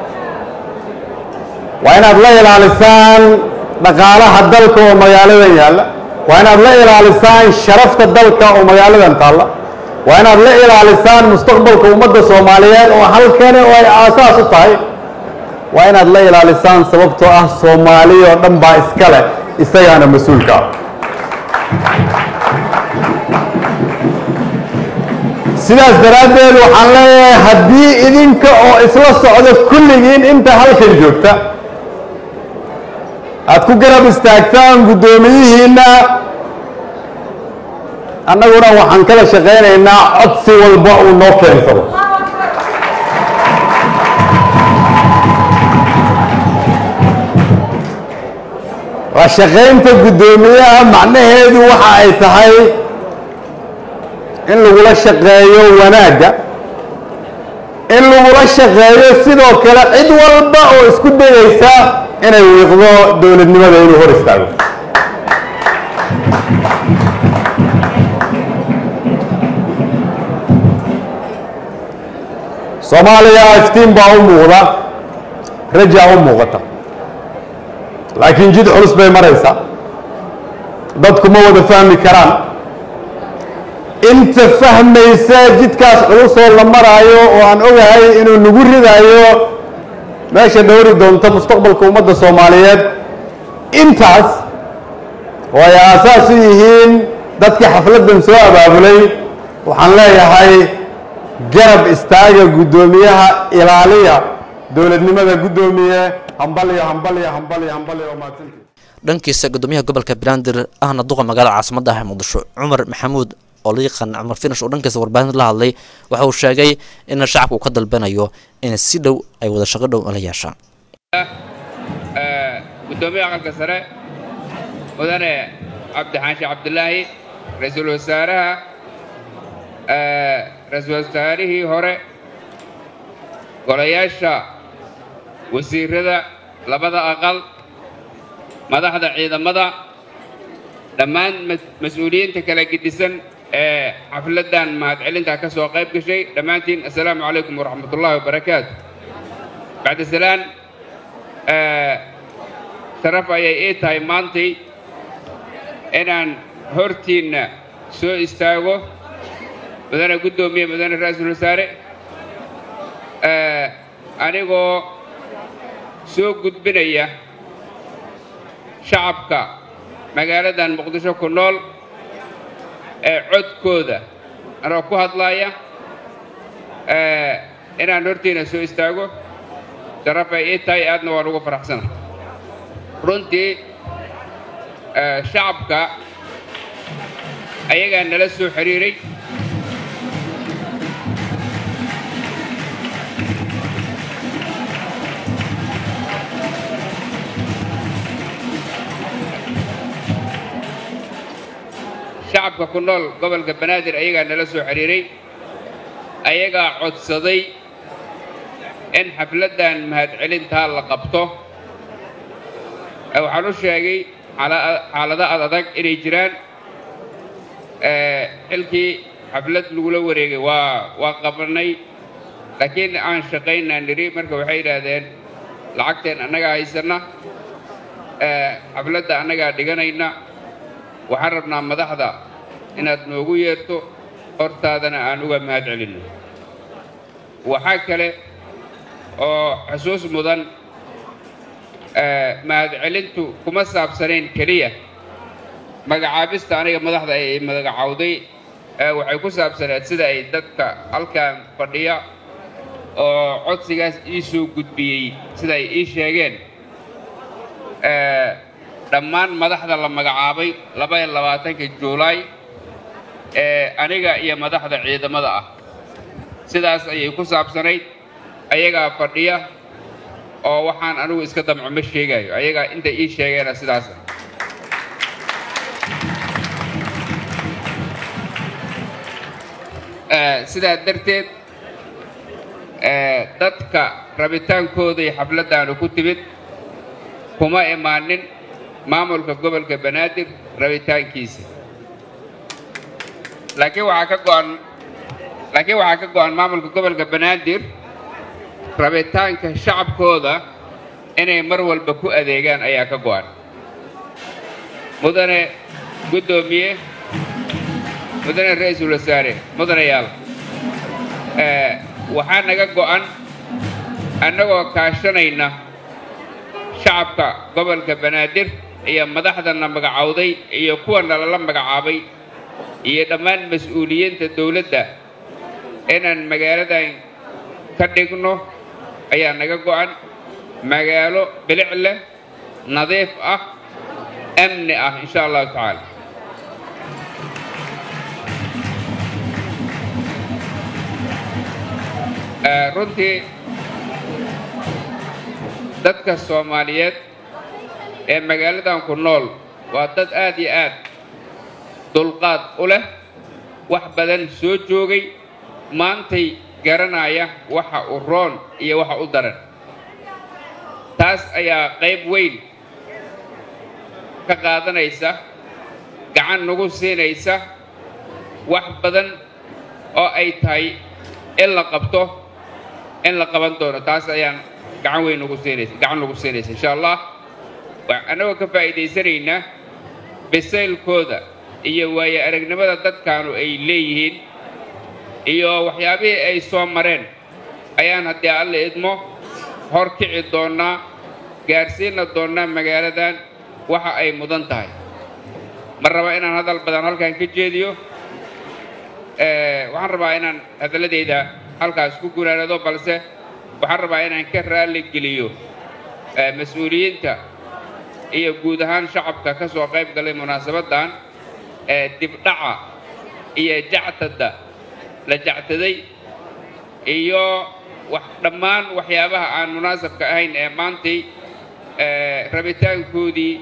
G: waa inaad la ilaalisaan dhaqaalaha dalka oo magaaladan yaalla waa inaad la ilaalisaan sharafta dalka oo magaaladan taalla waa inaad la ilaalisaan mustaqbalka ummadda soomaaliyeed oo halkani oo ay aasaas u tahay waa inaad la ilaalisaan sababtoo ah soomaali oo dhan baa iska leh isagaana mas-uulka ah sidaas daraaddeed waxaan leeyahay haddii idinka oo isla socda kulligiin inta halkan joogta aad ku garab istaagtaan guddoomiyihiinna annaguna waxaan kala shaqaynaynaa codsi walba uu noo keensado waa shaqaynta guddoomiyaha macnaheedu waxa ay tahay in lagula shaqeeyo wanaagga in lagula shaqeeyo sidoo kale cid walba oo isku dayaysa inay wiiqdo dowladnimada inuu hor istaago soomaaliya iftiin baa u muuqda rajaa u muuqata laakiin jid culus bay maraysaa dadku ma wada fahmi karaan inta fahmaysa jidkaas culusoo la maraayo oo aan ogahay inuu nagu ridaayo meesha dhowri doonto mustaqbalka ummadda soomaaliyeed intaas oo ay aasaas u yihiin dadkii xafladdan soo abaabulay waxaan leeyahay garab istaaga guddoomiyaha ilaaliya dowladnimada guddoomiye hambaliyo hambaliyo hambaliyo hambaliyo oo mahadsantii
B: dhankiisa gudoomiyaha gobolka banaadir ahna duqa magaalada caasimada ah ee muqdisho cumar maxamuud oo la yaqaan cumar finish oo dhankiisa warbaahinta la hadlay waxa uu sheegay in shacabka uu ka dalbanayo in si dhow ay wada shaqo dhow la yeeshaan
H: gudoomiyaha aqalka sare mudane cabdixaanshe cabdilaahi ra-iisul wasaaraha ra-iisul wasaarihii hore golayaasha wasiirada labada aqal madaxda ciidamada dhammaan mas-uuliyiinta kala gedisan ee xafladdan mahadcelinta ka soo qayb gashay dhammaantiin assalaamu calaykum waraxmat ullahi wabarakaatu bacda salaan sharaf ayay ii tahay maantay inaan hortiinna soo istaago mudane guddoomiye mudane ra-iisul wasaare anigoo soo gudbinaya shacabka magaaladan muqdisho ku nool ee codkooda anoo ku hadlaaya inaan hortiina soo istaago sharafay ii tahay aadna waan ugu faraxsana runtii shacabka ayagaa nala soo xiriiray shacabka ku nool gobolka banaadir ayagaa nala soo xiriiray ayagaa codsaday in xafladdan mahadcelintaa la qabto waxaan u sheegay xaalado ad adag inay jiraan xilkii xaflad lagula wareegay waa waa qabanay laakiin aan shaqaynaa nidhi marka waxay yidhaahdeen lacagteen annagaa haysanna xafladda annagaa dhiganayna waxaan rabnaa madaxda inaad noogu yeerto hortaadana aan uga mahad celinno waxaa kale oo xusuus mudan mahadcelintu kuma saabsanayn keliya magacaabista aniga madaxda ay magacawday waxay ku saabsaneed sida ay dadka halkan fadhiya oo codsigaas ii soo gudbiyey sida ay ii sheegeen dhammaan madaxda la magacaabay labaiyo labaatanka juulaay ee aniga iyo madaxda ciidamada ah sidaas ayay ku saabsanayd ayagaa fadhiya oo waxaan anigu iska damco ma sheegayo ayagaa inta ii sheegeena sidaasa sidaa darteed dadka rabitaankooday xafladdaanu ku timid kuma imaanin maamulka gobolka banaadir rabitaankiisa laakiin waxaa ka go'an laakiin waxaa ka go'an maamulka gobolka banaadir rabitaanka shacabkooda inay mar walba ku adeegaan ayaa ka go'an mudane guddoomiye mudane ra-iisul wasaare mudanayaal waxaa naga go'an annagoo kaashanayna shacabka gobolka banaadir iyo madaxdana magacowday iyo kuwa nalala magacaabay iyo dhammaan mas-uuliyiinta dowladda inaan magaaladan ka dhigno ayaa naga go'an magaalo bilic leh nadiif ah amni ah insha allahu tacaala runtii dadka soomaaliyeed ee magaaladan ku nool waa dad aad iyo aad dulqaad u leh wax badan soo joogay maantay garanaya waxa u roon iyo waxa u daran taas ayaa qayb weyn ka qaadanaysa gacan nagu siinaysa wax badan oo ay tahay in la qabto in la qaban doono taas ayaan gacan weyn nagu siinaysa gacan nagu siinaysa insha allah annagoo ka faa'iidaysanaynaa bisaylkooda iyo waayo aragnimada dadkaanu ay leeyihiin iyo waxyaabihii ay soo mareen ayaan haddii alla idmo hor kici doonnaa gaadhsiina doonnaa magaaladan waxa ay mudan tahay ma raba inaan hadal badan halkan ka jeediyo waxaan rabaa inaan hadalladayda halkaas ku gunaanado balse waxaan rabaa inaan ka raalli geliyo mas-uuliyiinta iyo guud ahaan shacabka ka soo qayb galay munaasabaddan ee dibdhaca iyo jactada la jactaday iyo wax dhammaan waxyaabaha aan munaasabka ahayn ee maantay rabitaankoodii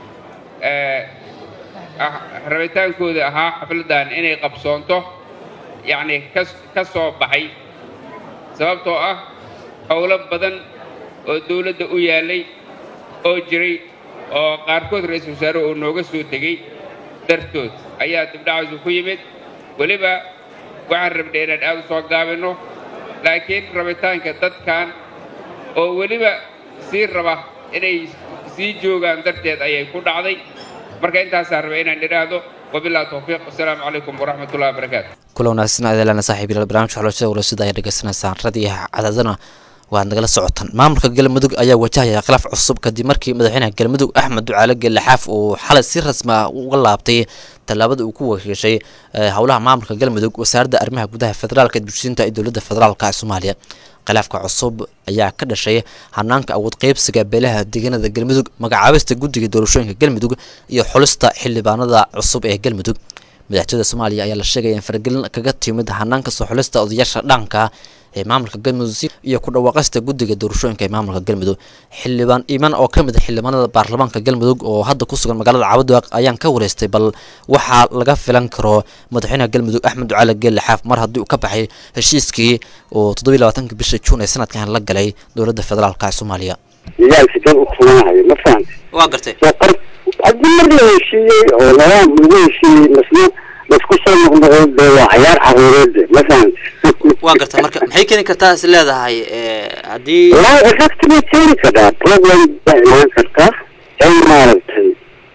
H: rabitaankoodii ahaa xafladdan inay qabsoonto yacni ka soo baxay sababtoo ah howlo badan oo dawladda u yaallay oo jiray oo qaarkood ra-iisul wasaare uu nooga soo tegey dartood ayaa dibdhacaysu ku yimid weliba waxaan rabnay inaan aad u soo gaabinno laakiin rabitaanka dadkan oo weliba sii raba inay sii joogaan darteed ayay ku dhacday marka intaasaan rabay inaan idhaahdo wabillahi towfiiq wasalaamu calaykum waraxmatullahi wabarakaatu
B: kula wanaagsan adeelana saaxiib yaal barnaamijka xulashada warasida ayaa dhegeysanaysaan radiyaha cadaadana waad nagala socotaan maamulka galmudug ayaa wajahaya khilaaf cusub kadib markii madaxweynaha galmudug axmed ducaale geelle xaaf uu xalay si rasmi ah uga laabtay tallaabada uu ku wakiishay howlaha maamulka galmudug wasaaradda arrimaha gudaha federaalka dugsiinta ee dowladda federaalka ee soomaaliya khilaafka cusub ayaa ka dhashay hanaanka awood qeybsiga beelaha deegaanada galmudug magacaabista guddiga doorashooyinka galmudug iyo xulista xildhibaanada cusub ee galmudug madaxtooyada soomaaliya ayaa la sheegaya in faragelin kaga timid hanaanka soo xulista odayaasha dhaqanka ee maamulka galmudug iyo ku dhawaaqista guddiga doorashooyinka ee maamulka galmudug xildhibaan iiman oo ka mid a xildhibaanada baarlamaanka galmudug oo hadda ku sugan magaalada cabadiwaaq ayaan ka wareystay bal waxaa laga filan karo madaxweynaha galmudug axmed ducaale geelle xaaf mar haddii uu ka baxay heshiiskii oo toddobiyi labaatanka bisha juun ee sanadkan la galay dowladda federaalka ee soomaaliya
F: yaalka dad u kulanayo ma fahamti
B: waa gartay
F: soo qor haddii mar la heshiiyey oo nadaam lagu heshiiyey masna laisku soo noqnoqo dee waa cayaar caruureed ma fahamti
B: waa gartay marka maxay keeni kartaa is leedahay haddii
F: wallahi effect bay keeni kartaa problem baa imaan kartaa in maaragtay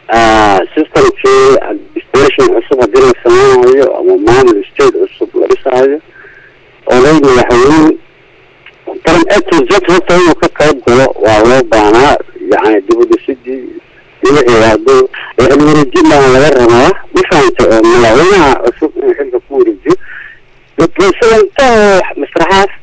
F: systemkii administration cusub haddii la sameynayo ama maamul state cusub la dhisaayo oday madaxweyne taran a to z horta inuu ka qayb galo waa loo baanaa yani dib u dhisidii ila iraado wareejin baa laga rabaa ma fahamta oo madaxweynaha cusub inuu xilka ku wareejiyo presidenta masraxaas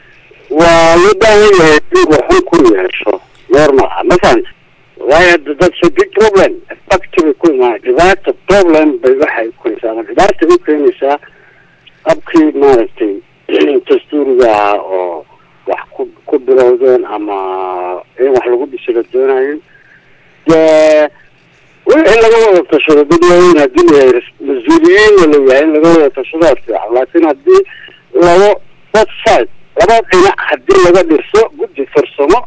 F: waa loo baahan yahay inuu waxun ku yeesho normal ah ma fahamta waayo hadda that's a big problem effect bay ku imaan dhibaata problem bay waxay keenaysaa ama dhibaata u keenaysaa habkii maaragtay dastuuriga ahaa oo wax ku ku bilowdeen ama in wax lagu dhisi la doonayo dee wixii laga wada tashado dadweyne haddii layahay mas-uuliyiinna la yahay in laga wada tashadaa fiican laakiin haddii labo both side laba dhinac haddii laga dhiso guddi farsamo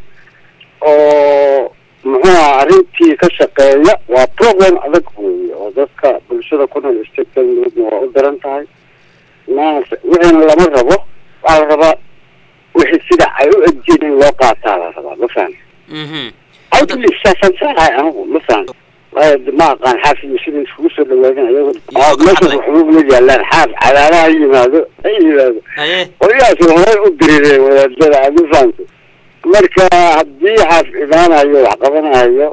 F: oo muxuu aha arrintii ka shaqeeya waa problem adag weeye oo dadka bulshada ku nool state galmudugna waa u daran tahay maas wixiina lama rabo waxaa la rabaa wixii sida ay u egjiin in loo qaataa la rabaa ma fahan outli saasaan saarahay anigu ma fahan waayo ma aqaan xaafid sida iskugu soo dhawaadin ayago meesha waxba ma yaalaan xaaf cadaalaha yimaado ha yimaado oyaas horay u dirireen wadaadada ma fahamta marka haddii xaaf imaanayo wax qabanayo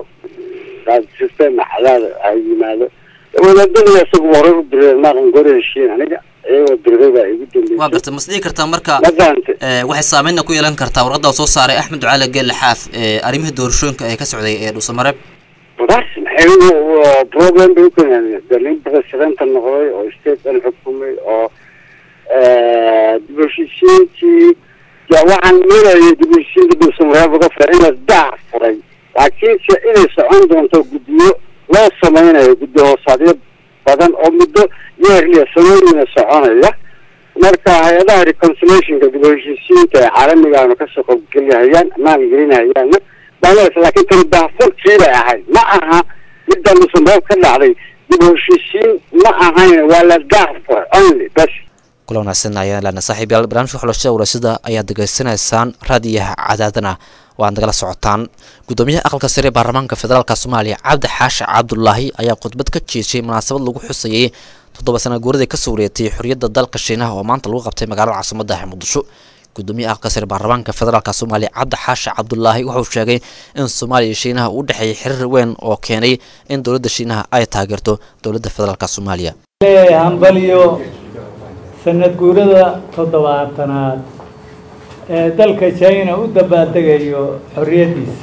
F: system cadaada ay yimaado wadaadada isagu horay u dirireen maaqan gore heshiin aniga iyagoo dirgada ay ugu dambeysay
B: waa gartay mas dhihi kartaa marka
F: ma fahante
B: ee, waxay saameynna ku yeelan kartaa warqadda uu soo saaray axmed ducaale geelle xaaf ee arrimihii doorashooyinka ee ka socday ee dhuusamareeb
F: bas maxay problem bay u keeneen de nin presidenta noqday oo state dhan xukumay oo dib u heshiisiintii ya waxaan leeyahay dib u heshiisiinta dhuusamareeb uga fira in la daac furay laakiinse inay socon doonto guddiyo loo sameynayo guddi hoosaadyo badan oo muddo yeerliya sanooyina soconaya marka hay-adaha reconciliationka dib u heshiisiinta ee caalamigaanu kasoo qobgelihayaan maalgelinahayaanna baalas laakiin tani daafurkii bay ahayd ma aha midda lusamreeb ka dhacday dib u heshiisiin ma ahayn waa la daafur only bas
B: kula wanaagsan ayaan lana saaxiib yaal barnaamijka xulashada warasida ayaad degeysanaysaan raadiyaha cadaadana oo aad nagala socotaan gudoomiyaha aqalka sare ee baarlamaanka federaalk soomaaliya cabdi xaashi cabdulaahi ayaa khudbad ka jeeshay munaasabad lagu xusayay toddoba sana guuradii kasoo wareegtay xorriyadda dalka shiinaha oo maanta lagu qabtay magaalada caasimada ah muqdisho gudoomiyaha aqalka sare baarlamaanka federaalk soomaaliya cabdi xaashi cabdulaahi wuxuu sheegay in soomaaliya iyo shiinaha uu dhexeeyay xiriir weyn oo keenay in dowladda shiinaha ay taageerto dowladda federaalk soomaaliya
I: leeyahay hambaliyo sanad guurada toddobaatanaad ee dalka china u dabaaldegayo xorriyaddiisa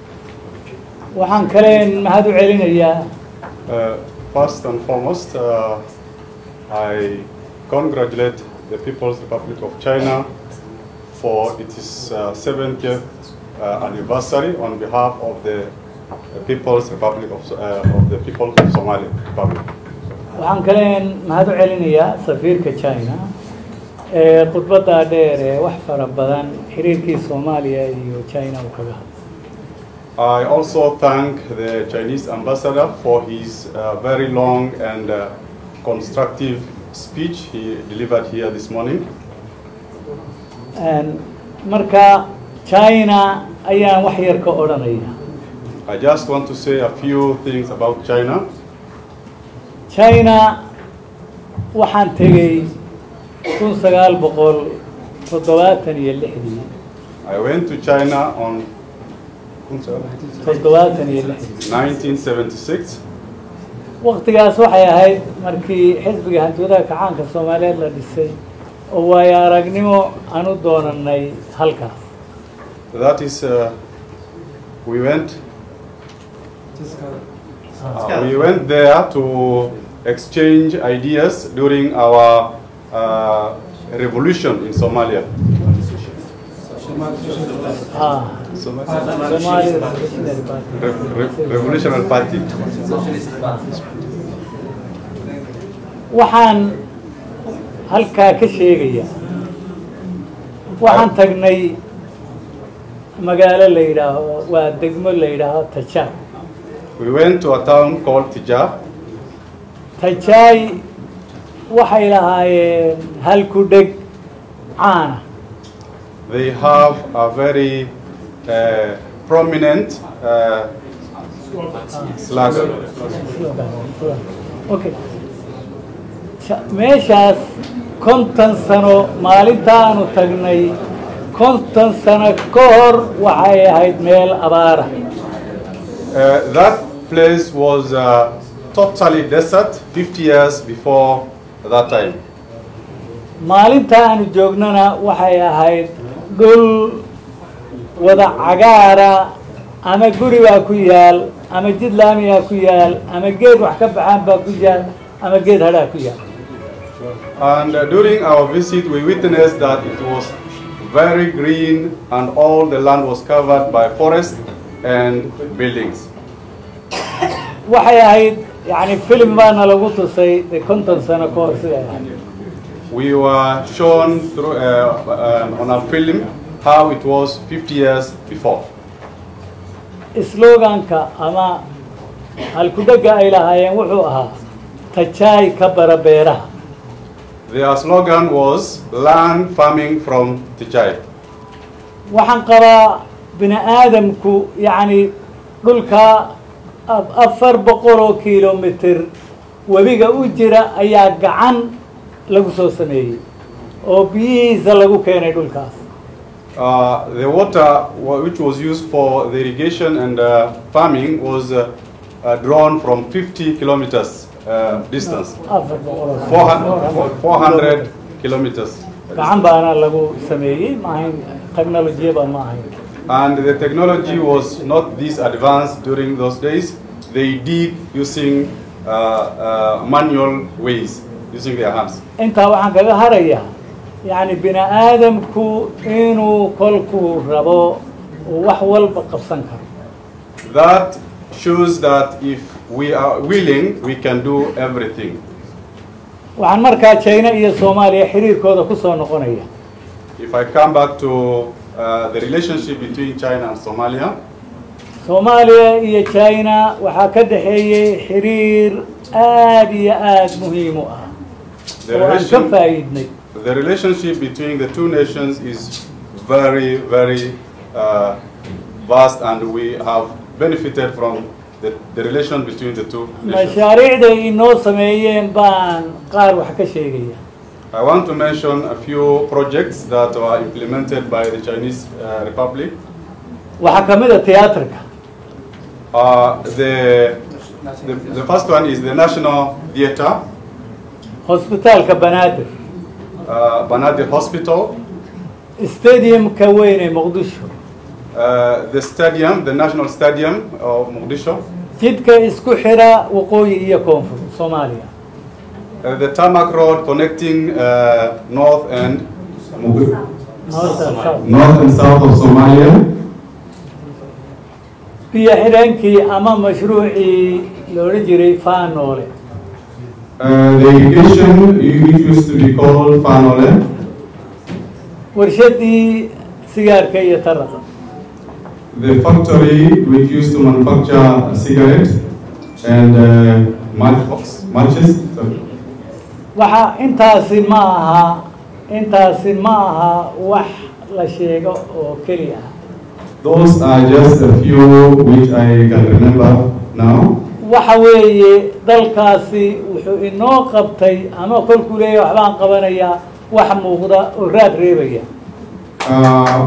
I: waxaan kaleen mahad u celinayaa
J: Uh, first and foremost, uh, I congratulate the People's Republic of China for its uh, 70th uh, anniversary on behalf of the People's Republic of, uh, of the people of Somali Republic.
I: waxaan kaleen mahad u celinayaa safiirka china ee khudbaddaa dheer ee wax fara badan xiriirkii soomaaliya iyo china uu kaga hadlay
J: I also thank the Chinese ambassador for his uh, very long and uh, constructive speech he delivered here this morning.
I: Een, marka china ayaan wax yar ka odhanaya
J: I just want to say a few things about China.
I: china waxaan tegey kun sagaal boqol toddobaatan iyo lixdii
J: I went to China on
I: toddobaatan iyo lixdii
J: 1976.
I: waktigaas waxay ahayd markii xisbiga hantiwadaha kacaanka soomaaliyeed la dhisay oo waayo aragnimo aan u doonanay halkaas
J: That is, uh, we went. Uh, we went there to exchange ideas during our uh, revolution in Somalia.
I: Ah, Somali Revolutionary Party.
J: Re- re- revolutionary Party.
I: waxaan halkaa ka sheegayaa waxaan tagnay magaalo la yidhaaho waa degmo la yidhaaho tajaay
J: We went to a town called Tija.
I: tajaay waxay lahaayeen hal ku dheg caana
J: They have a very uh, prominent uh, slogan.
I: okay Ja- meeshaas konton sano maalintaanu tagnay konton sano ka hor waxay ahayd meel abaara
J: Uh, that place was uh, totally desert 50 years before that time.
I: maalinta aanu joognana waxay ahayd dhul wada cagaara ama guri baa ku yaal ama jid laamiyaa ku yaal ama geed wax ka baxaan baa ku yaal ama geed hadhaa ku yaal
J: And uh, during our visit, we witnessed that it was very green and all the land was covered by forest and buildings.
I: waxay ahayd yani filim baana lagu tusay de konton sano ka hor siday ahayd
J: We were shown through, uh, uh, on a film how it was 50 years before.
I: sloganka ama halkudhega ay lahaayeen wuxuu ahaa tajaay ka bara beeraha
J: Their slogan was land farming from Tichai.
I: waxaan qabaa bini aadamku yacni dhulka af- afar boqol oo kilomitr webiga u jira ayaa gacan lagu soo sameeyey oo biyihiisa lagu keenay dhulkaas
J: Uh, the water wa- which was used for the irrigation and uh, farming was uh, uh, drawn from 50 kilometers uh, distance.
I: afar boqol oo
J: 400, 400 kilometers.
I: gacan baana lagu sameeyey ma ahayn technolojiyaba ma ahayn
J: And the technology was not this advanced during those days. They dig using uh, uh, manual ways, using their hands.
I: intaa waxaan kaga harayaa yacni bini aadamku inuu kolkuu rabo uu wax walba qabsan karo
J: That shows that if we are willing, we can do everything.
I: waxaan markaa china iyo soomaaliya xiriirkooda ku soo noqonaya
J: If I come back to uh, the relationship between China and Somalia,
I: soomaaliya iyo china waxaa ka dhexeeyey xiriir aad iyo aad muhiim u ah
J: the,
I: oo aan ka
J: relation,
I: faa'iidnay
J: the relationship between the two nations is very, very uh, vast, and we have benefited from the, the relation between the two nations.
I: mashaariicday inoo sameeyeen baan qaar wax ka sheegaya
J: I want to mention a few projects that were implemented by the Chinese uh, Republic.
I: waxaa ka mid a tiyaatarka
J: Uh, the, the, the first one is the National Theatre,
I: hosbitaalka banaadir
J: uh, Banadir Hospital,
I: stadiumka weyn ee muqdisho
J: uh, the stadium, the National Stadium of Mogadishu,
I: jidka isku xira waqooyi iyo koonfur soomaaliya
J: uh, the tarmac road connecting uh, north and Mog-
I: North
J: north and south of Somalia,
I: biyo xidheenkii ama mashruucii la odhan jiray faanoole
J: uh, the irrigation which used to be called Fanole,
I: warshadii sigaarka iyo taraqa
J: the factory which used to manufacture cigarette and uh, matchbox, matches. Sorry.
I: waxa intaasi ma aha intaasi ma aha wax la sheego oo keliya ah
J: Those are just a few which I can remember now.
I: waxa weeye dalkaasi wuxuu inoo qabtay ama kolkuu leeyahay waxbaan qabanayaa wax muuqda oo raad reebaya
J: Uh,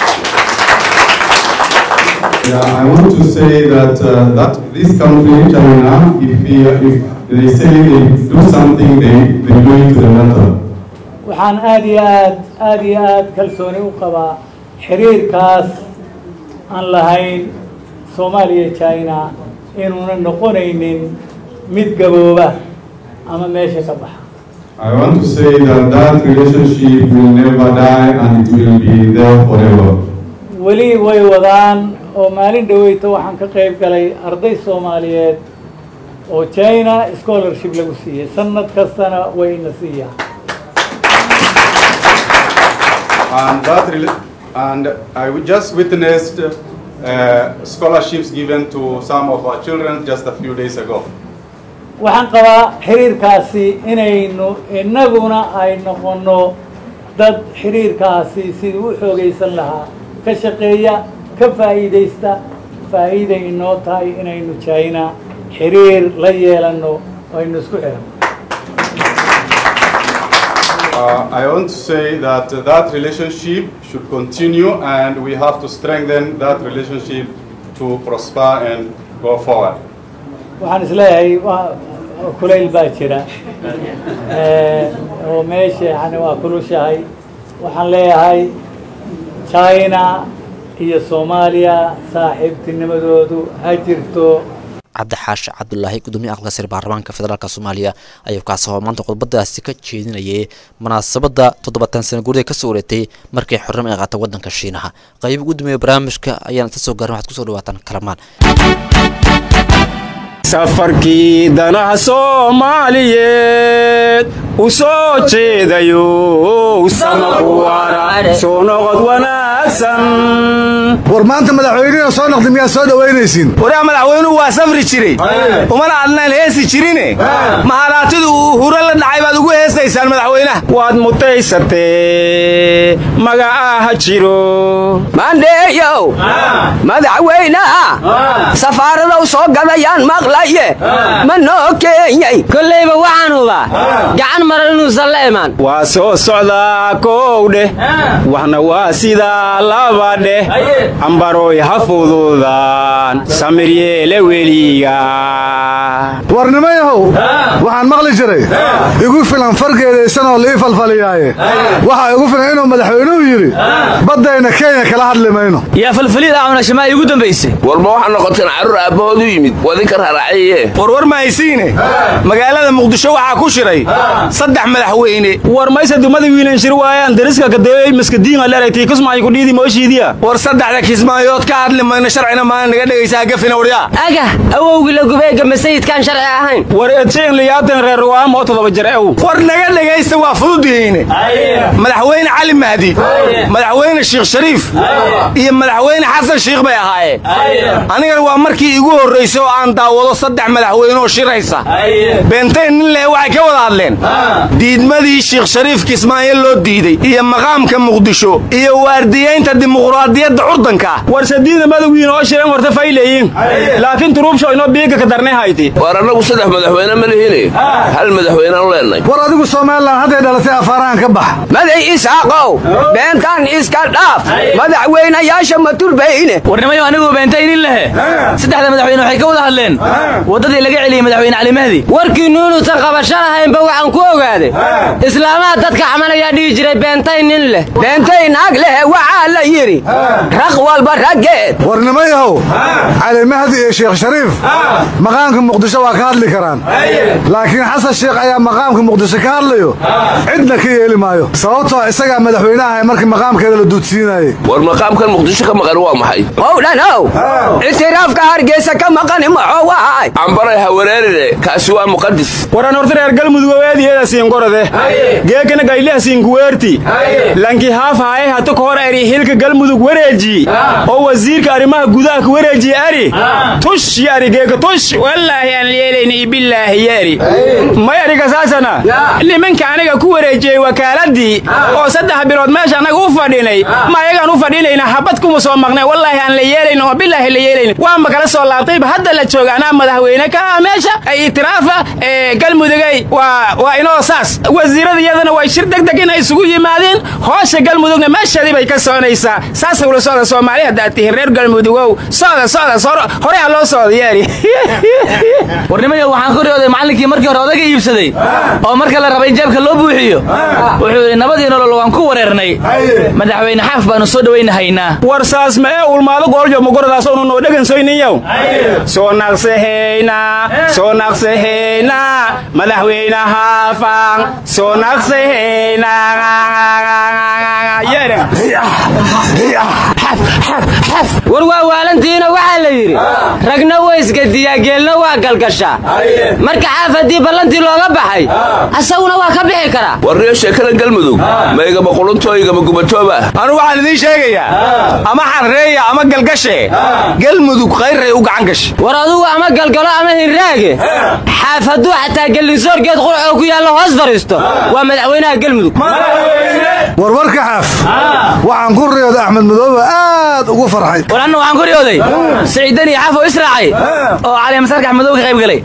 J: yeah, I want to say that uh, that this country, China, if, we, if they say they do something, they, they do it to the letter.
I: waxaan aada iyo aad aada iyo aad kalsooni u qabaa xiriirkaas aan lahayn soomaaliya iyo china inuuna noqonaynin mid gabooba ama meesha ka baxa
J: I want to say that that relationship will never die and it will be there forever.
I: weli way wadaan oo maalin dhaweyta waxaan ka qayb galay arday soomaaliyeed oo china scholarship lagu siiyey sanad kastana way ina siiyaan
J: And that rela- and I just witnessed uh, scholarships given to some of our children just a few days ago.
I: waxaan qabaa xiriirkaasi inaynu innaguna ay noqonno dad xiriirkaasi sidii u xoogaysan lahaa ka shaqeeya ka faa'iidaysta faa'iiday inoo tahay inaynu china xiriir la yeelanno oo aynu isku xiranno
J: Uh, I want to say that uh, that relationship should continue and we have to strengthen that relationship to prosper and go forward.
I: waxaan isleeyahay waa kulayl baa jira Eh, oo meesha yani waa kulushahay waxaan leeyahay china iyo soomaaliya saaxiibtinimadoodu ha jirto
B: cabdi xaashi cabdulaahi gudoomiye aqalka sare baarlamaanka federaalk soomaaliya ayuu kaasoo maanta khudbadaasi ka jeedinayay munaasabadda toddobaatan sana guurida kasoo wareegtay markii xornimo ay qaatay wadanka shiinaha qayb ugu dambeeya barnaamijka ayaan inta soo gaarin waxaad kusoo dhawaataan kalamaan
K: safarkii danaha soomaaliyeed u soo jeedayo samakuwaara soo noqod wanaagsan
L: war maanta madaxweynena soo noqday miyaad soo dhowaynaysiin
K: waraa madaxweynuhu waa safri jiray umana adnaan heesi jirine maharaatida uu huro la dhacay baad ugu heestaysaan madaxweynaha waad mutaysatee magacaaha jiro
C: maandheeyow madaxweynaha safaaradow soo gadayaan maqlaye ma noo keenyay
M: kollayba waxaan hubaa gacan maran inuusan la imaan
K: waa soo socdaa kow dheh waxna waa sidaa laba dheh ambaroy ha fududaan samiryeele weliga
L: warnimayahow waxaan maqli jiray igu filan fargeedaysanoo lii falfaliyaaye waxaa igu filan inuu madaxweynuhu yidhi baddayna kenya kala hadli mayno
M: yaa falfalid aawna shamaa iigu dambaysay
N: warma waxaa noqoteen carruur aabbahood u yimid wadinka raraaciye
K: warwar ma haysiine magaalada muqdisho waxaa ku shiray saddex madaxweyne
M: war maysa dumada wiilan shir waayaan dariska kadeeyey maskadiin aleraytii kusmaayo kudhiidi mooshiidiya
K: war saddexda kismaayood ka hadli mayno sharcina maana naga dhegaysaa gafina waryaa
M: aga awowgii la gubeega masayidkaan sharci ahayn war edshayn liyaatan reer ruwaam oo toddoba jir ew
K: war naga dhegaysta waa fududihiine madaxweyne cali mahdi madaxweyne sheekh shariif iyo madaxweyne xasan shiikh bay ahaayeen anigana waa markii igu horraysay oo aan daawado saddex madaxweyneoo shiraysa beentayn nin leh waxay ka wada hadleen diidmadii sheekh shariif kismaayo loo diiday iyo maqaamka muqdisho iyo waardiyaynta dimuqraadiyadda curdanka
M: war sadiida madawiin oo shiran horta fayleeyin laakiin turuubsho inoo biiga ka darnay hayti
N: war annagu saddex madaxweyne ma lihine hal madaxweynean u leenay
L: war adigu somalilan hadday dhalatay afaarahan ka bax
C: maday isaaqow beentaan iska dhaaf madaxweynayaasha ma turbayne
M: warnimayo anigu beentaynin lehe saddexda madaxweyne waxay ka wada hadleen waddadii laga celiyey madaxweyne cali mahdi
C: warkii nuunuusan qabasho lahaynba waxaan ku ogaaday islaamaha dadka xamalayaa dhihi jiray beentay nin leh beentay naag leh waxaa la yidhi raq walba raggeed
L: warnimayahow cali mahdi iyo sheekh shariif maqaamka muqdisho waa ka hadli karaan laakiin xasan sheekh ayaa maqaamka muqdisho ka hadlayo cidna ka yeeli maayo sababtoo isagaa madaxweynaha markii maqaamkeeda la duudsiinayey
N: war maqaamkan muqdisho ka maqan waa maxay
C: owdhanow ictiraafka hargeysa ka maqani maxoo wahay
N: ambaray hawareerine kaasi waa muqadis
M: waran horta reer galmudug owaadiyeeda siinkorode geekana gayliha siinkuweerti lanki haaf haye hata ka hor eri hilka galmudug wareeji oo wasiirka arrimaha gudaha ka wareejiye ari tush yari geeka tush wallaahi aan yeelayni billaahi yari may ariga saasana nimanka aniga ku wareejiyey wakaaladii oo saddex bilood meesha anaga u fadhinay ma ayagaan u fadhinayna habad kuma soo maqnay wallaahi aan la yeelayno oo billaahi la yeelayni waanba kala soo laabtayba hadda la jooga anaa madaxweyne ka ah meesha ay itiraafa ee galmudugay waa waa inoo saas wasiirada iyadana way shir deg deg inay isugu yimaadeen hoosha galmudugna meesheedii bay ka soconaysaa saasay ula socda soomaali haddaad tihiin reer galmudugow socda socda hore ha loo socda yeeri warnimayo waxaan ku riyooday macallinkii markii hore odaga iibsaday oo marka la rabay in jeebka loo buuxiyo wuxuu yidhi nabadii nolol waan ku wareernay madaxweyne xaaf baanu soo dhowaynahaynaa war saas ma ee ulmaado gooljo magoradaas oonu noo dhegansoyniyow soo naqsahayna soo naqsahayna madaxweyne haafan soo naqsahayna
C: war waa waalantiina waxaa la yidhi ragna waysgadiyaa geelna waa galgashaa marka xaaf haddii ballantii looga baxay asaguna waa ka bixi karaa
N: warniyo sheekada galmudug ma igama quluntoo igama gubatooba
K: anu waxaan idiin sheegayaa ama xarreeya ama galgashe galmudug khayrray u gacan gashe
C: war adugu ama galgalo ama hinraage xaaf hadduu xataa gellisoorgeed qurxoo ku yaallo hoos fadhiisto waa madaxweynaha galmudug
L: warwarka xaaf waxaan ku riyooday axmed madoobe aad ugu farxay
M: war anna waxaan ku riyooday siciidan iyo xaaf oo israacay oo cali masarkax madow ka qayb galay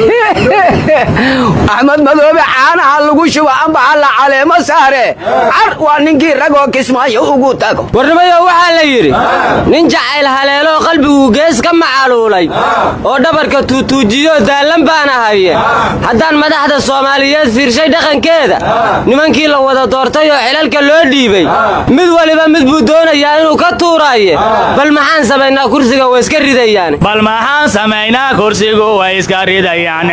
C: axmed madoobe caanaha lagu shuba ambaxa la caleemo saare car waa ninkii ragoo kismaayo ugu tago warnimayo waxaa la yidhi nin jacayl haleeloo qalbigu gees ka macaluulay oo dhabarka tuutuujiyo daallan baana haye haddaan madaxda soomaaliyeed fiirshay dhaqankeeda nimankii la wada doortay oo xilalka loo dhiibay mid waliba mid buu doonayaa inuu ka tuuraaye bal maxaan samaynaa kursiga way iska ridayaan
M: bal maxaan samaynaa kursigu way iska ridayaan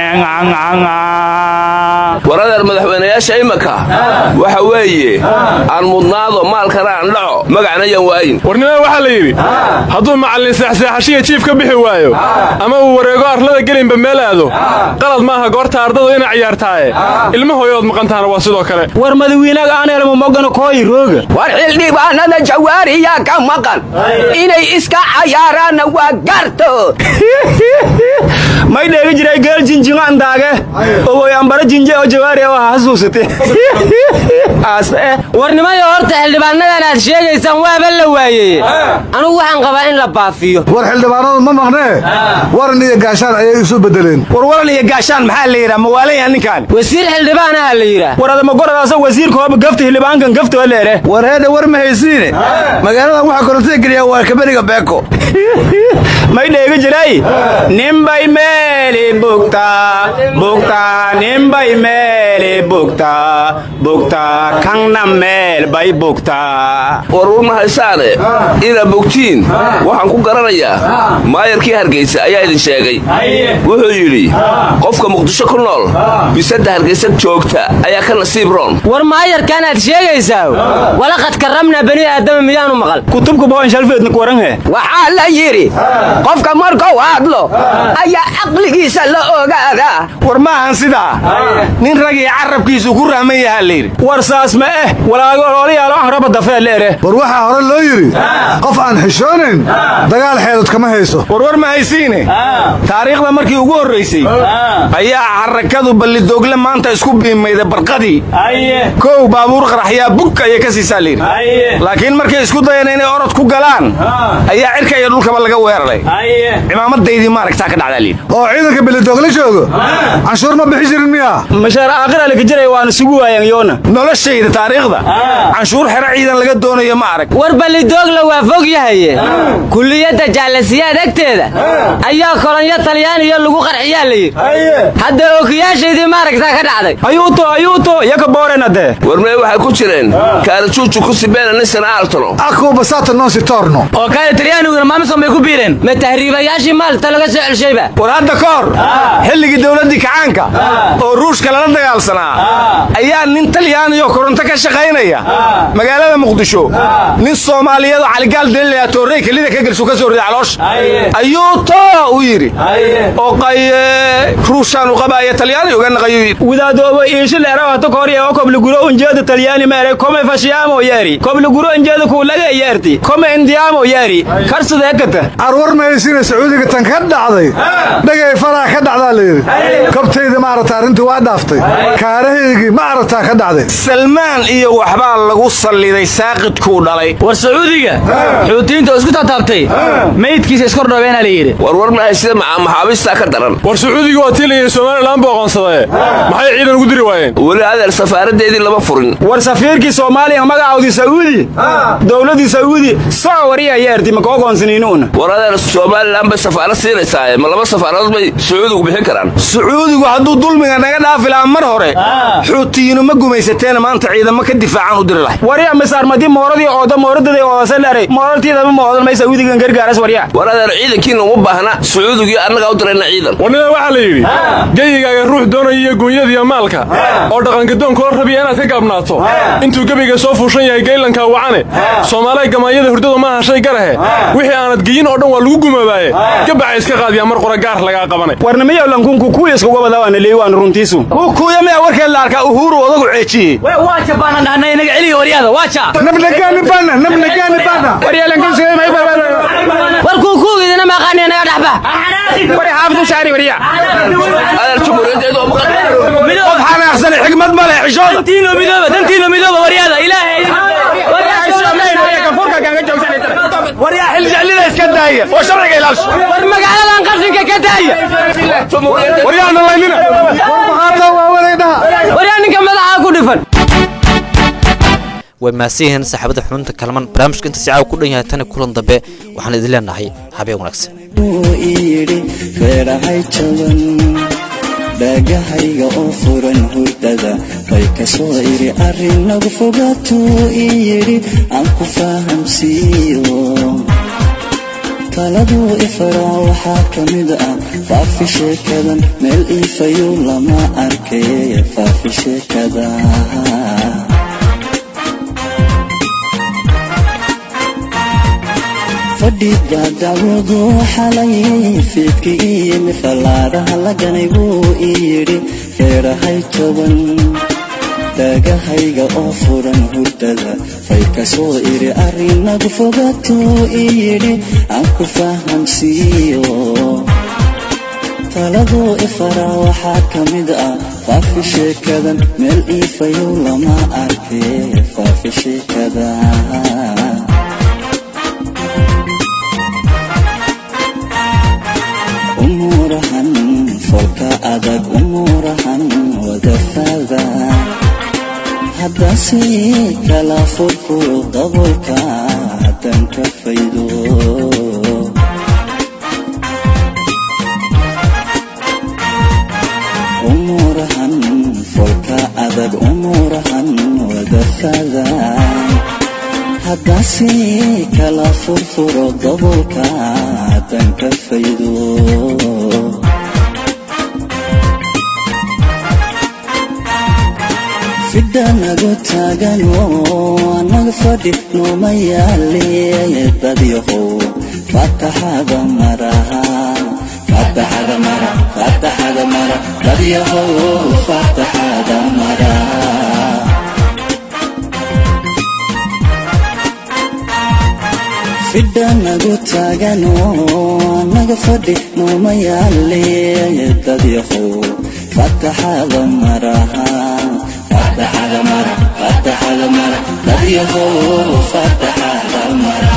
N: waradeer madaxweynayaasha imaka waxa weeye aan mudnaado maalkana aan dhaco magacna yan waayin
O: warnimada waxaa la yidhi hadduu macallin seexseexashiya jiif ka bixi waayo ama uu wareego arlada gelinba meel aado qalad maaha goorta ardadu inay ciyaartaaye ilma hooyood maqantaana waa sidoo kale
M: war madawiinaga aanelmumogano kooyi rooga
C: war xildhibaanada jawaariyaa ka maqan inay iska cayaaraanna waa garto
M: may dheegi jiray geel jinjingo andaage ogoy ambara jinje oo jawaari oo hasuusate
C: warnimayo horta xildhibaanadan aad sheegaysaan waaba la waayeye anugu waxaan qabaa in la baafiyo
K: siiyo
L: war xildhibaanadu ma maqnee waran iyo gaashaan ayay isu bedeleen
K: war waran iyo gaashaan maxaa la yidhaha mawaalaya ninkaan
P: wasiir xildhibaanaha la yidhaah
K: war adamagoradaasa wasiirka hooba gafta xildhibaankan gafta leere
Q: war heedha war ma haysiine magaaladan waxaa korontada geliyaa waa kaberiga beeko
K: may dheega jiray ninbay meeli bugtaa bugtaa ninbay meeli bugtaa bugtaa kanna meel bay bugtaa
N: war war ma haysaane inaad bogtiin waxaan ku garanayaa maayarkii hargeysa ayaa idin sheegay wuxuu yidhi qofka muqdisho ku nool bisada hargeysa joogta ayaa ka nasiib roon
P: war maayarkaanaad sheegaysaa walaqad karramna bani aadama miyaanu maqal
K: kutubka boon shalfeedna kuwaranhe
R: waxaa la yidhi qofka markuu hadlo ayaa caqligiisa la ogaadaa
K: war ma ahan sidaa nin ragii carabkiisu ku rahman yahaa layidhi war saas ma eh walaalyaalo ahraba dafee leere
L: war waxaa hore loo yidhi qof aan xishoonayn dagaal xeelad kama hayso
K: war war ma haysiine taariikhda markii ugu horraysay ayaa xarakadu ballidoogle maanta isku biimayda barqadii kow baabuur qaraxyaa bug ayay ka siisaa layidhi laakiin markay isku dayeen inay orod ku galaan ayaa cirka iyo dhulkaba laga weeraray cimaamadaydii maaragtaa ka dhacdaa layidhi
L: oo ciidanka belidoogla joogo canshuur ma bixi jirin miya
K: mashaar aakhira laka jiray waana sugu waayeen yoona noloshayda taariikhda canshuur xero ciidan laga doonayo ma arag
P: war ballidoogla waa fog yahaye kulliyadda jaalasiyaad agteeda ayaa kolonyo talyaaniyo lagu qarxiyaa la yidhi hadda ookiyaashaydii maaragtaa ka dhacday
K: ayuuto ayuuto yaka boorenade
N: warmee waxay ku jireen kaarajuuju ku sibeena nisan aaltano
L: aku basata non si torno
P: oo kaale talyaaniguna maamison bay ku biireen ma tahriibayaashii maalta laga soo celshayba
K: war hadda ka hor xilligii dowladdii kacaanka oo ruushka lala dagaalsanaa ayaa nin talyaaniyo koronto ka shaqaynaya magaalada muqdisho nin soomaaliyeed oo caligaal dalilaya toorrey kelida ka gelsu ka soo rida caloosha ayuu too u yidhi oo qaye ruushaanu qabaaya talyaani uga naqayuu yidhi wadaadoobo iishi leerawata kahorya oo kobliguro unjeeda talyaani meere kome fashiyaamo yeeri kobliguro unjeeda kuulaga yeerti kome indiyaamo yeeri karsada ekata
L: arwar mahaysiina sacuudiga tan ka dhacday dhagay faraha ka dhacdaa layidhi kabtayda maarata arrintii waa dhaaftay kaarahaygii ma aragtaa ka dhacday
K: salmaan iyo waxbaa lagu salliday saaqidkuu dhalay
P: war sacuudiga xuutiyiinta oo isku tataabtay meydkiisa iskordhobeena la yidhi
N: warwar maahay sida maxaabiistaa ka daran
O: war sacuudiga waa tiilayay somalilan buu aqoonsadae maxay ciidan ugu diri waayeen
N: weli adeer safaaradeedii lama furin
K: war safiirkii soomaaliya magacoodii sacuudi dowladii sacuudi soo wariya yeerti maka ogoonsaniinuuna
N: war adeer somalilan bay safaarad siinaysaa ma laba safaaradood bay sacuudigu bixin karaan
K: sacuudigu hadduu dulmiga naga dhaafi lahaa mar hore xuutiyiinu ma gumaysateena maanta ciidamo ka difaacan u diri lahay warya misaarmadi mooradii ooda mooradada oodasalare moorartiidama moodan may sacuudigan gargaaras warya
N: war adeer ciidankiina uma baahna sacuudigii annagaa u dirayna ciidan
O: warnida waxaa la yidhi geyigaaga ruux doonaya iyo guunyadiiyo maalka oo dhaqangadoonkula rabiya inaad ka gaabnaato intuu gebiga soo fuushan yahay geylanka wacane soomaalay gamaanyada hurdadu ma hashay garahe wixii aanad geyin oo dhan waa lagu gumoobaaye gabaxa iska qaadiyaa mar qora gaar lagaa qabanay
K: warnimiyow lankunku kuuya iskuga badaa waana leey waana runtiisu kuuya miyaa warkeed la arkaa uhuru odagu ceejiyey
P: waa jabaanan dhahnay inaga celiya waryaada waa ja
L: nabnagaani bana nabnagaani bana
P: war kuukuugidina maqaani inaga dhaxba
K: wari xaafid u saari warya
N: adeer jumhuuriyadeedu
K: qof xanaaqsane xigmad ma leh xishooda
P: dantiino midooba dantiino midooba waryaada ilaahay
K: waryaa xiljeclida iska daaya oo sharciga ilaasho
P: war magaaladan qashinka ka daaya
K: waryaana laynina
P: waryaa ninka madaxa ku dhifan
B: way maasiyihiin saaxiibada xubinta kalman barnaamijka inta si caawa ku dhan yahay tani kulan dambe waxaan idin leenahay habeen wanaagsan
D: yidhi reerahay jaban dhaagahayga oo furan hurdada bay ka soo iri arrin nagu fogaatuu ii yidhi aan ku fahamsiiyo taladuu ifaraa waxaa ka mid ah faafi sheekadan meel iifayu lama arkay faafi sheekada fadhiga dacwadu xalay fiidki iyimi fallaadaha la ganay buu ii yidhi reerahay jaban daagahayga oo furan hurdada fay ka soo iri arrinagu fogaatuu ii yidhi aan ku fahamsiiyo taladuu ifaraa waxaa ka mid ah faafi sheekadan meel iifayow lama arkay faafi sheekada adag umuurahan wadafada haddase kala furfuro dabolka haddan ka faydo umuurahan folka adag umuurahan wadafada haddase kala furfuro dabolka haddan ka faydo fidhanagu taagan oo anaga fadhi nooma yaale dadyahow fataxada maraha fataxada mara fataxada mara dadyahow fataxada mara fidhanagu taagan oo anaga fadhi nooma yaale dadyahow fataxada maraha fataxada mara fataxada mara dadyahow fataxada mara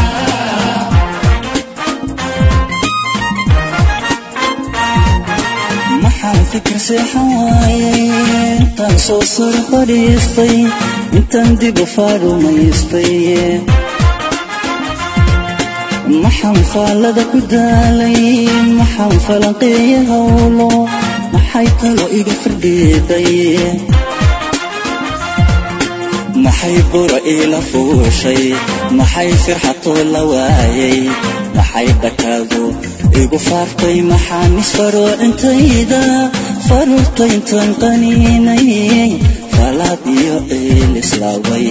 D: maxaan fikir seexan waayay intaan soo sar fadhiistay intaan dib u faarumaystay maxaan faallada ku daalay maxaan falanqeeya howlo maxay talo iga firdhiiday maxay bura iila fuushay maxay firxatoo la waayay maxay dhakaadu igu faaftay maxaan isfaroocintayda faruurtayntan qaniinay falaad iyo ciil islaaway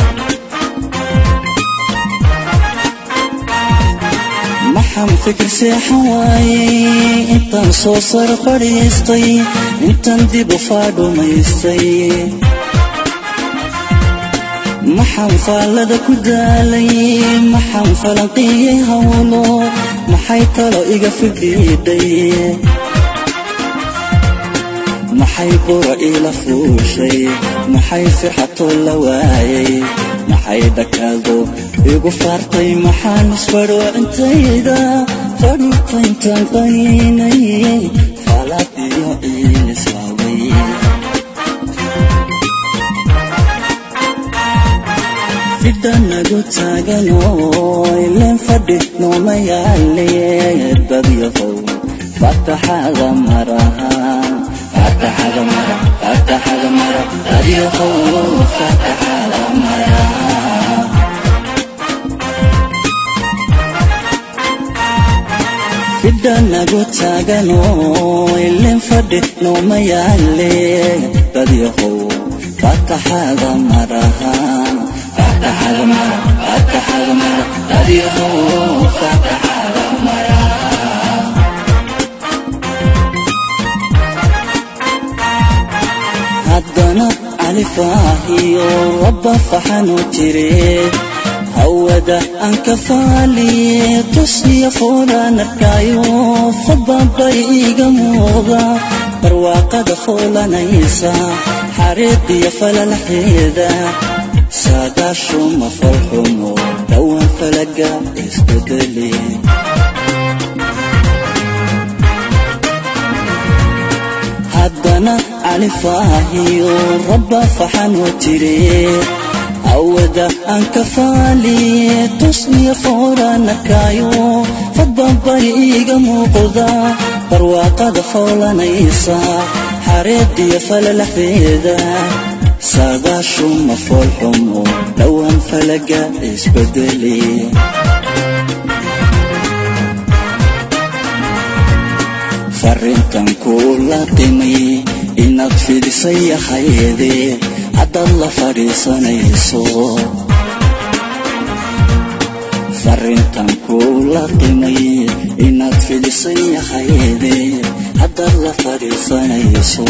D: maxaan fikir seexan waayay intaan soo sar fadhiistay intaan dib u faadhumaystay maxaan faallada ku daalay maxaan falanqiyey howlo maxay talo iga fidhiidhay maxay bura iila fuushay maxay firxatoo la waayay maxay dhakaado igu faartay maxaan isfadhoocintayda fadhuurtayntaan qaniinay faalaad iyo ciil islaaway fidhanagu taagan oo ileen fadhi nooma yaale dadyahow fataxada maraha fataxada mara fataxada mara dadyahow fataxada mara fidhanagu taagan oo ileen fadhi nooma yaale dadyahow fataxada maraha fataxada mara fataxada mara dadyahow fataxada mara haddana califaahiyo rabba faxanu jire hawada aan ka faaliye tushiya foolaan arkaayo fadbabay iiga muuqda barwaaqada foolanaysa xariiqiyo falalaxeeda saagaashuma falxumo dhowaan falaga isbedeli haddana califaahiyo rabba faxanoo jire awada aan ka faaliye tusniya fooraan arkaayo fadbabay iiga muuqda barwaaqada foolanaysa xareediyo falalaxeeda saagaashuma foolxumo dhowaan falaga isbedeli farrintan kuula qimay inaad fidisay ahayde haddaad la fadhiisanayso farrintan kuula qimay inaad fidisay ahayde haddaad la fadhiisanayso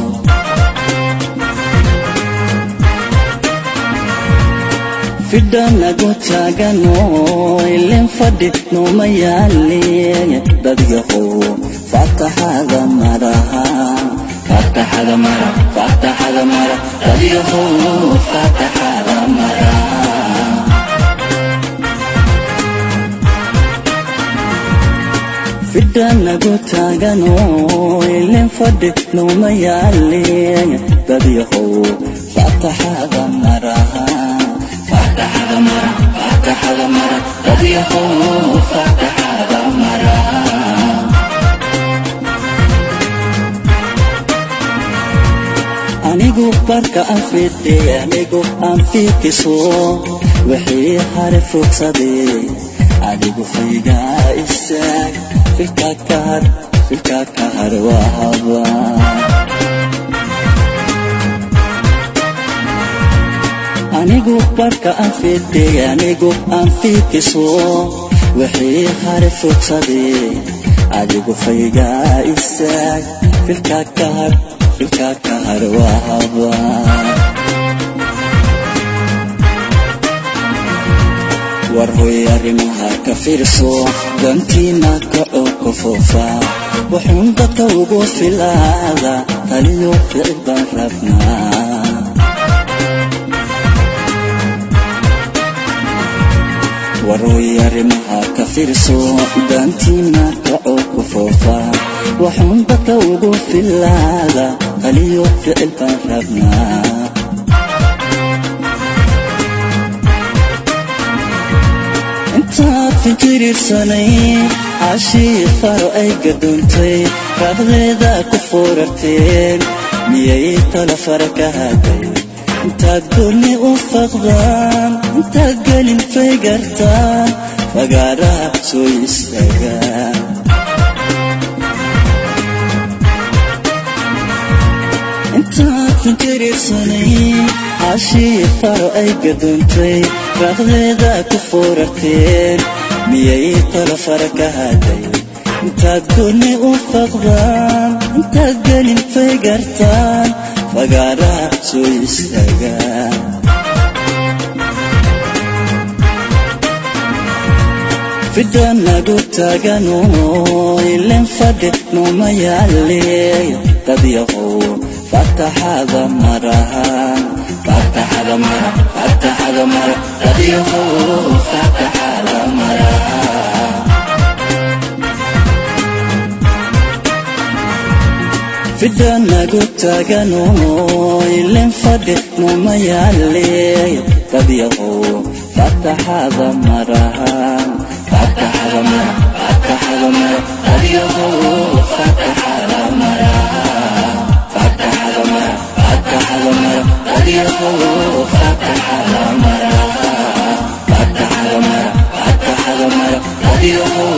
D: fidhanagu taagan oo ileen fadhi nooma yaale dadyahow fataxada maraha fataxada mara fataxada mara dadyahow fataxada mara fidhanagu taagano ilin fadhi nooma yaalin dadyahow faataxada maraha faataxada mara faataxada mara dadyahow faataxada maraha anigu barka aan fidhe anigu aan fiikiso wixii hare fogsaday adigu faygaa istaag filka ka har filka ka har waa haba anigu barka aan fidhe anigu aan fiikiso wixii hare fogsaday adigu faygaa istaag filka ka har filka ka har waa haba war hoy arrimaha ka fiirso dantiina kaco ka foofa wuxuun dadka ugu filaada taliyo ficil baan rabnaa war hoy arrimaha ka fiirso dantiina kaco ka foofa wuxuun dadka ugu filaada taliyo ficil baan rabnaa intaad fikirirsanay cashii faro ay gadoontay raaqdeeda ku foorarteen miyay tala fara ka haday intaad goonni u faqdaan intaad gelin fay gartaan fagaaraha soo istaagaan intaad fikirirsanay cashii faro ay gadoontay raaqdeeda ku foorarteen miyay tala fara ka haday intaad goonni u faqdaan intaad gelin fay gartaan fagaaraha soo istaagaan fidhanagu taagano ilin fadhi nooma yaale dadyahow fataxada marahan fataxada mara fataxada mara dadyahow fataxada maraha fidhanagu taagano ilin fadhi nooma yaale dadyahow fataxada marahan fataxada mara fataxada mara dadyahow fataxada maraha fataxada mara fataxada mara dadyahow fataxada maraha fataxada mara fataxada mara dadyahow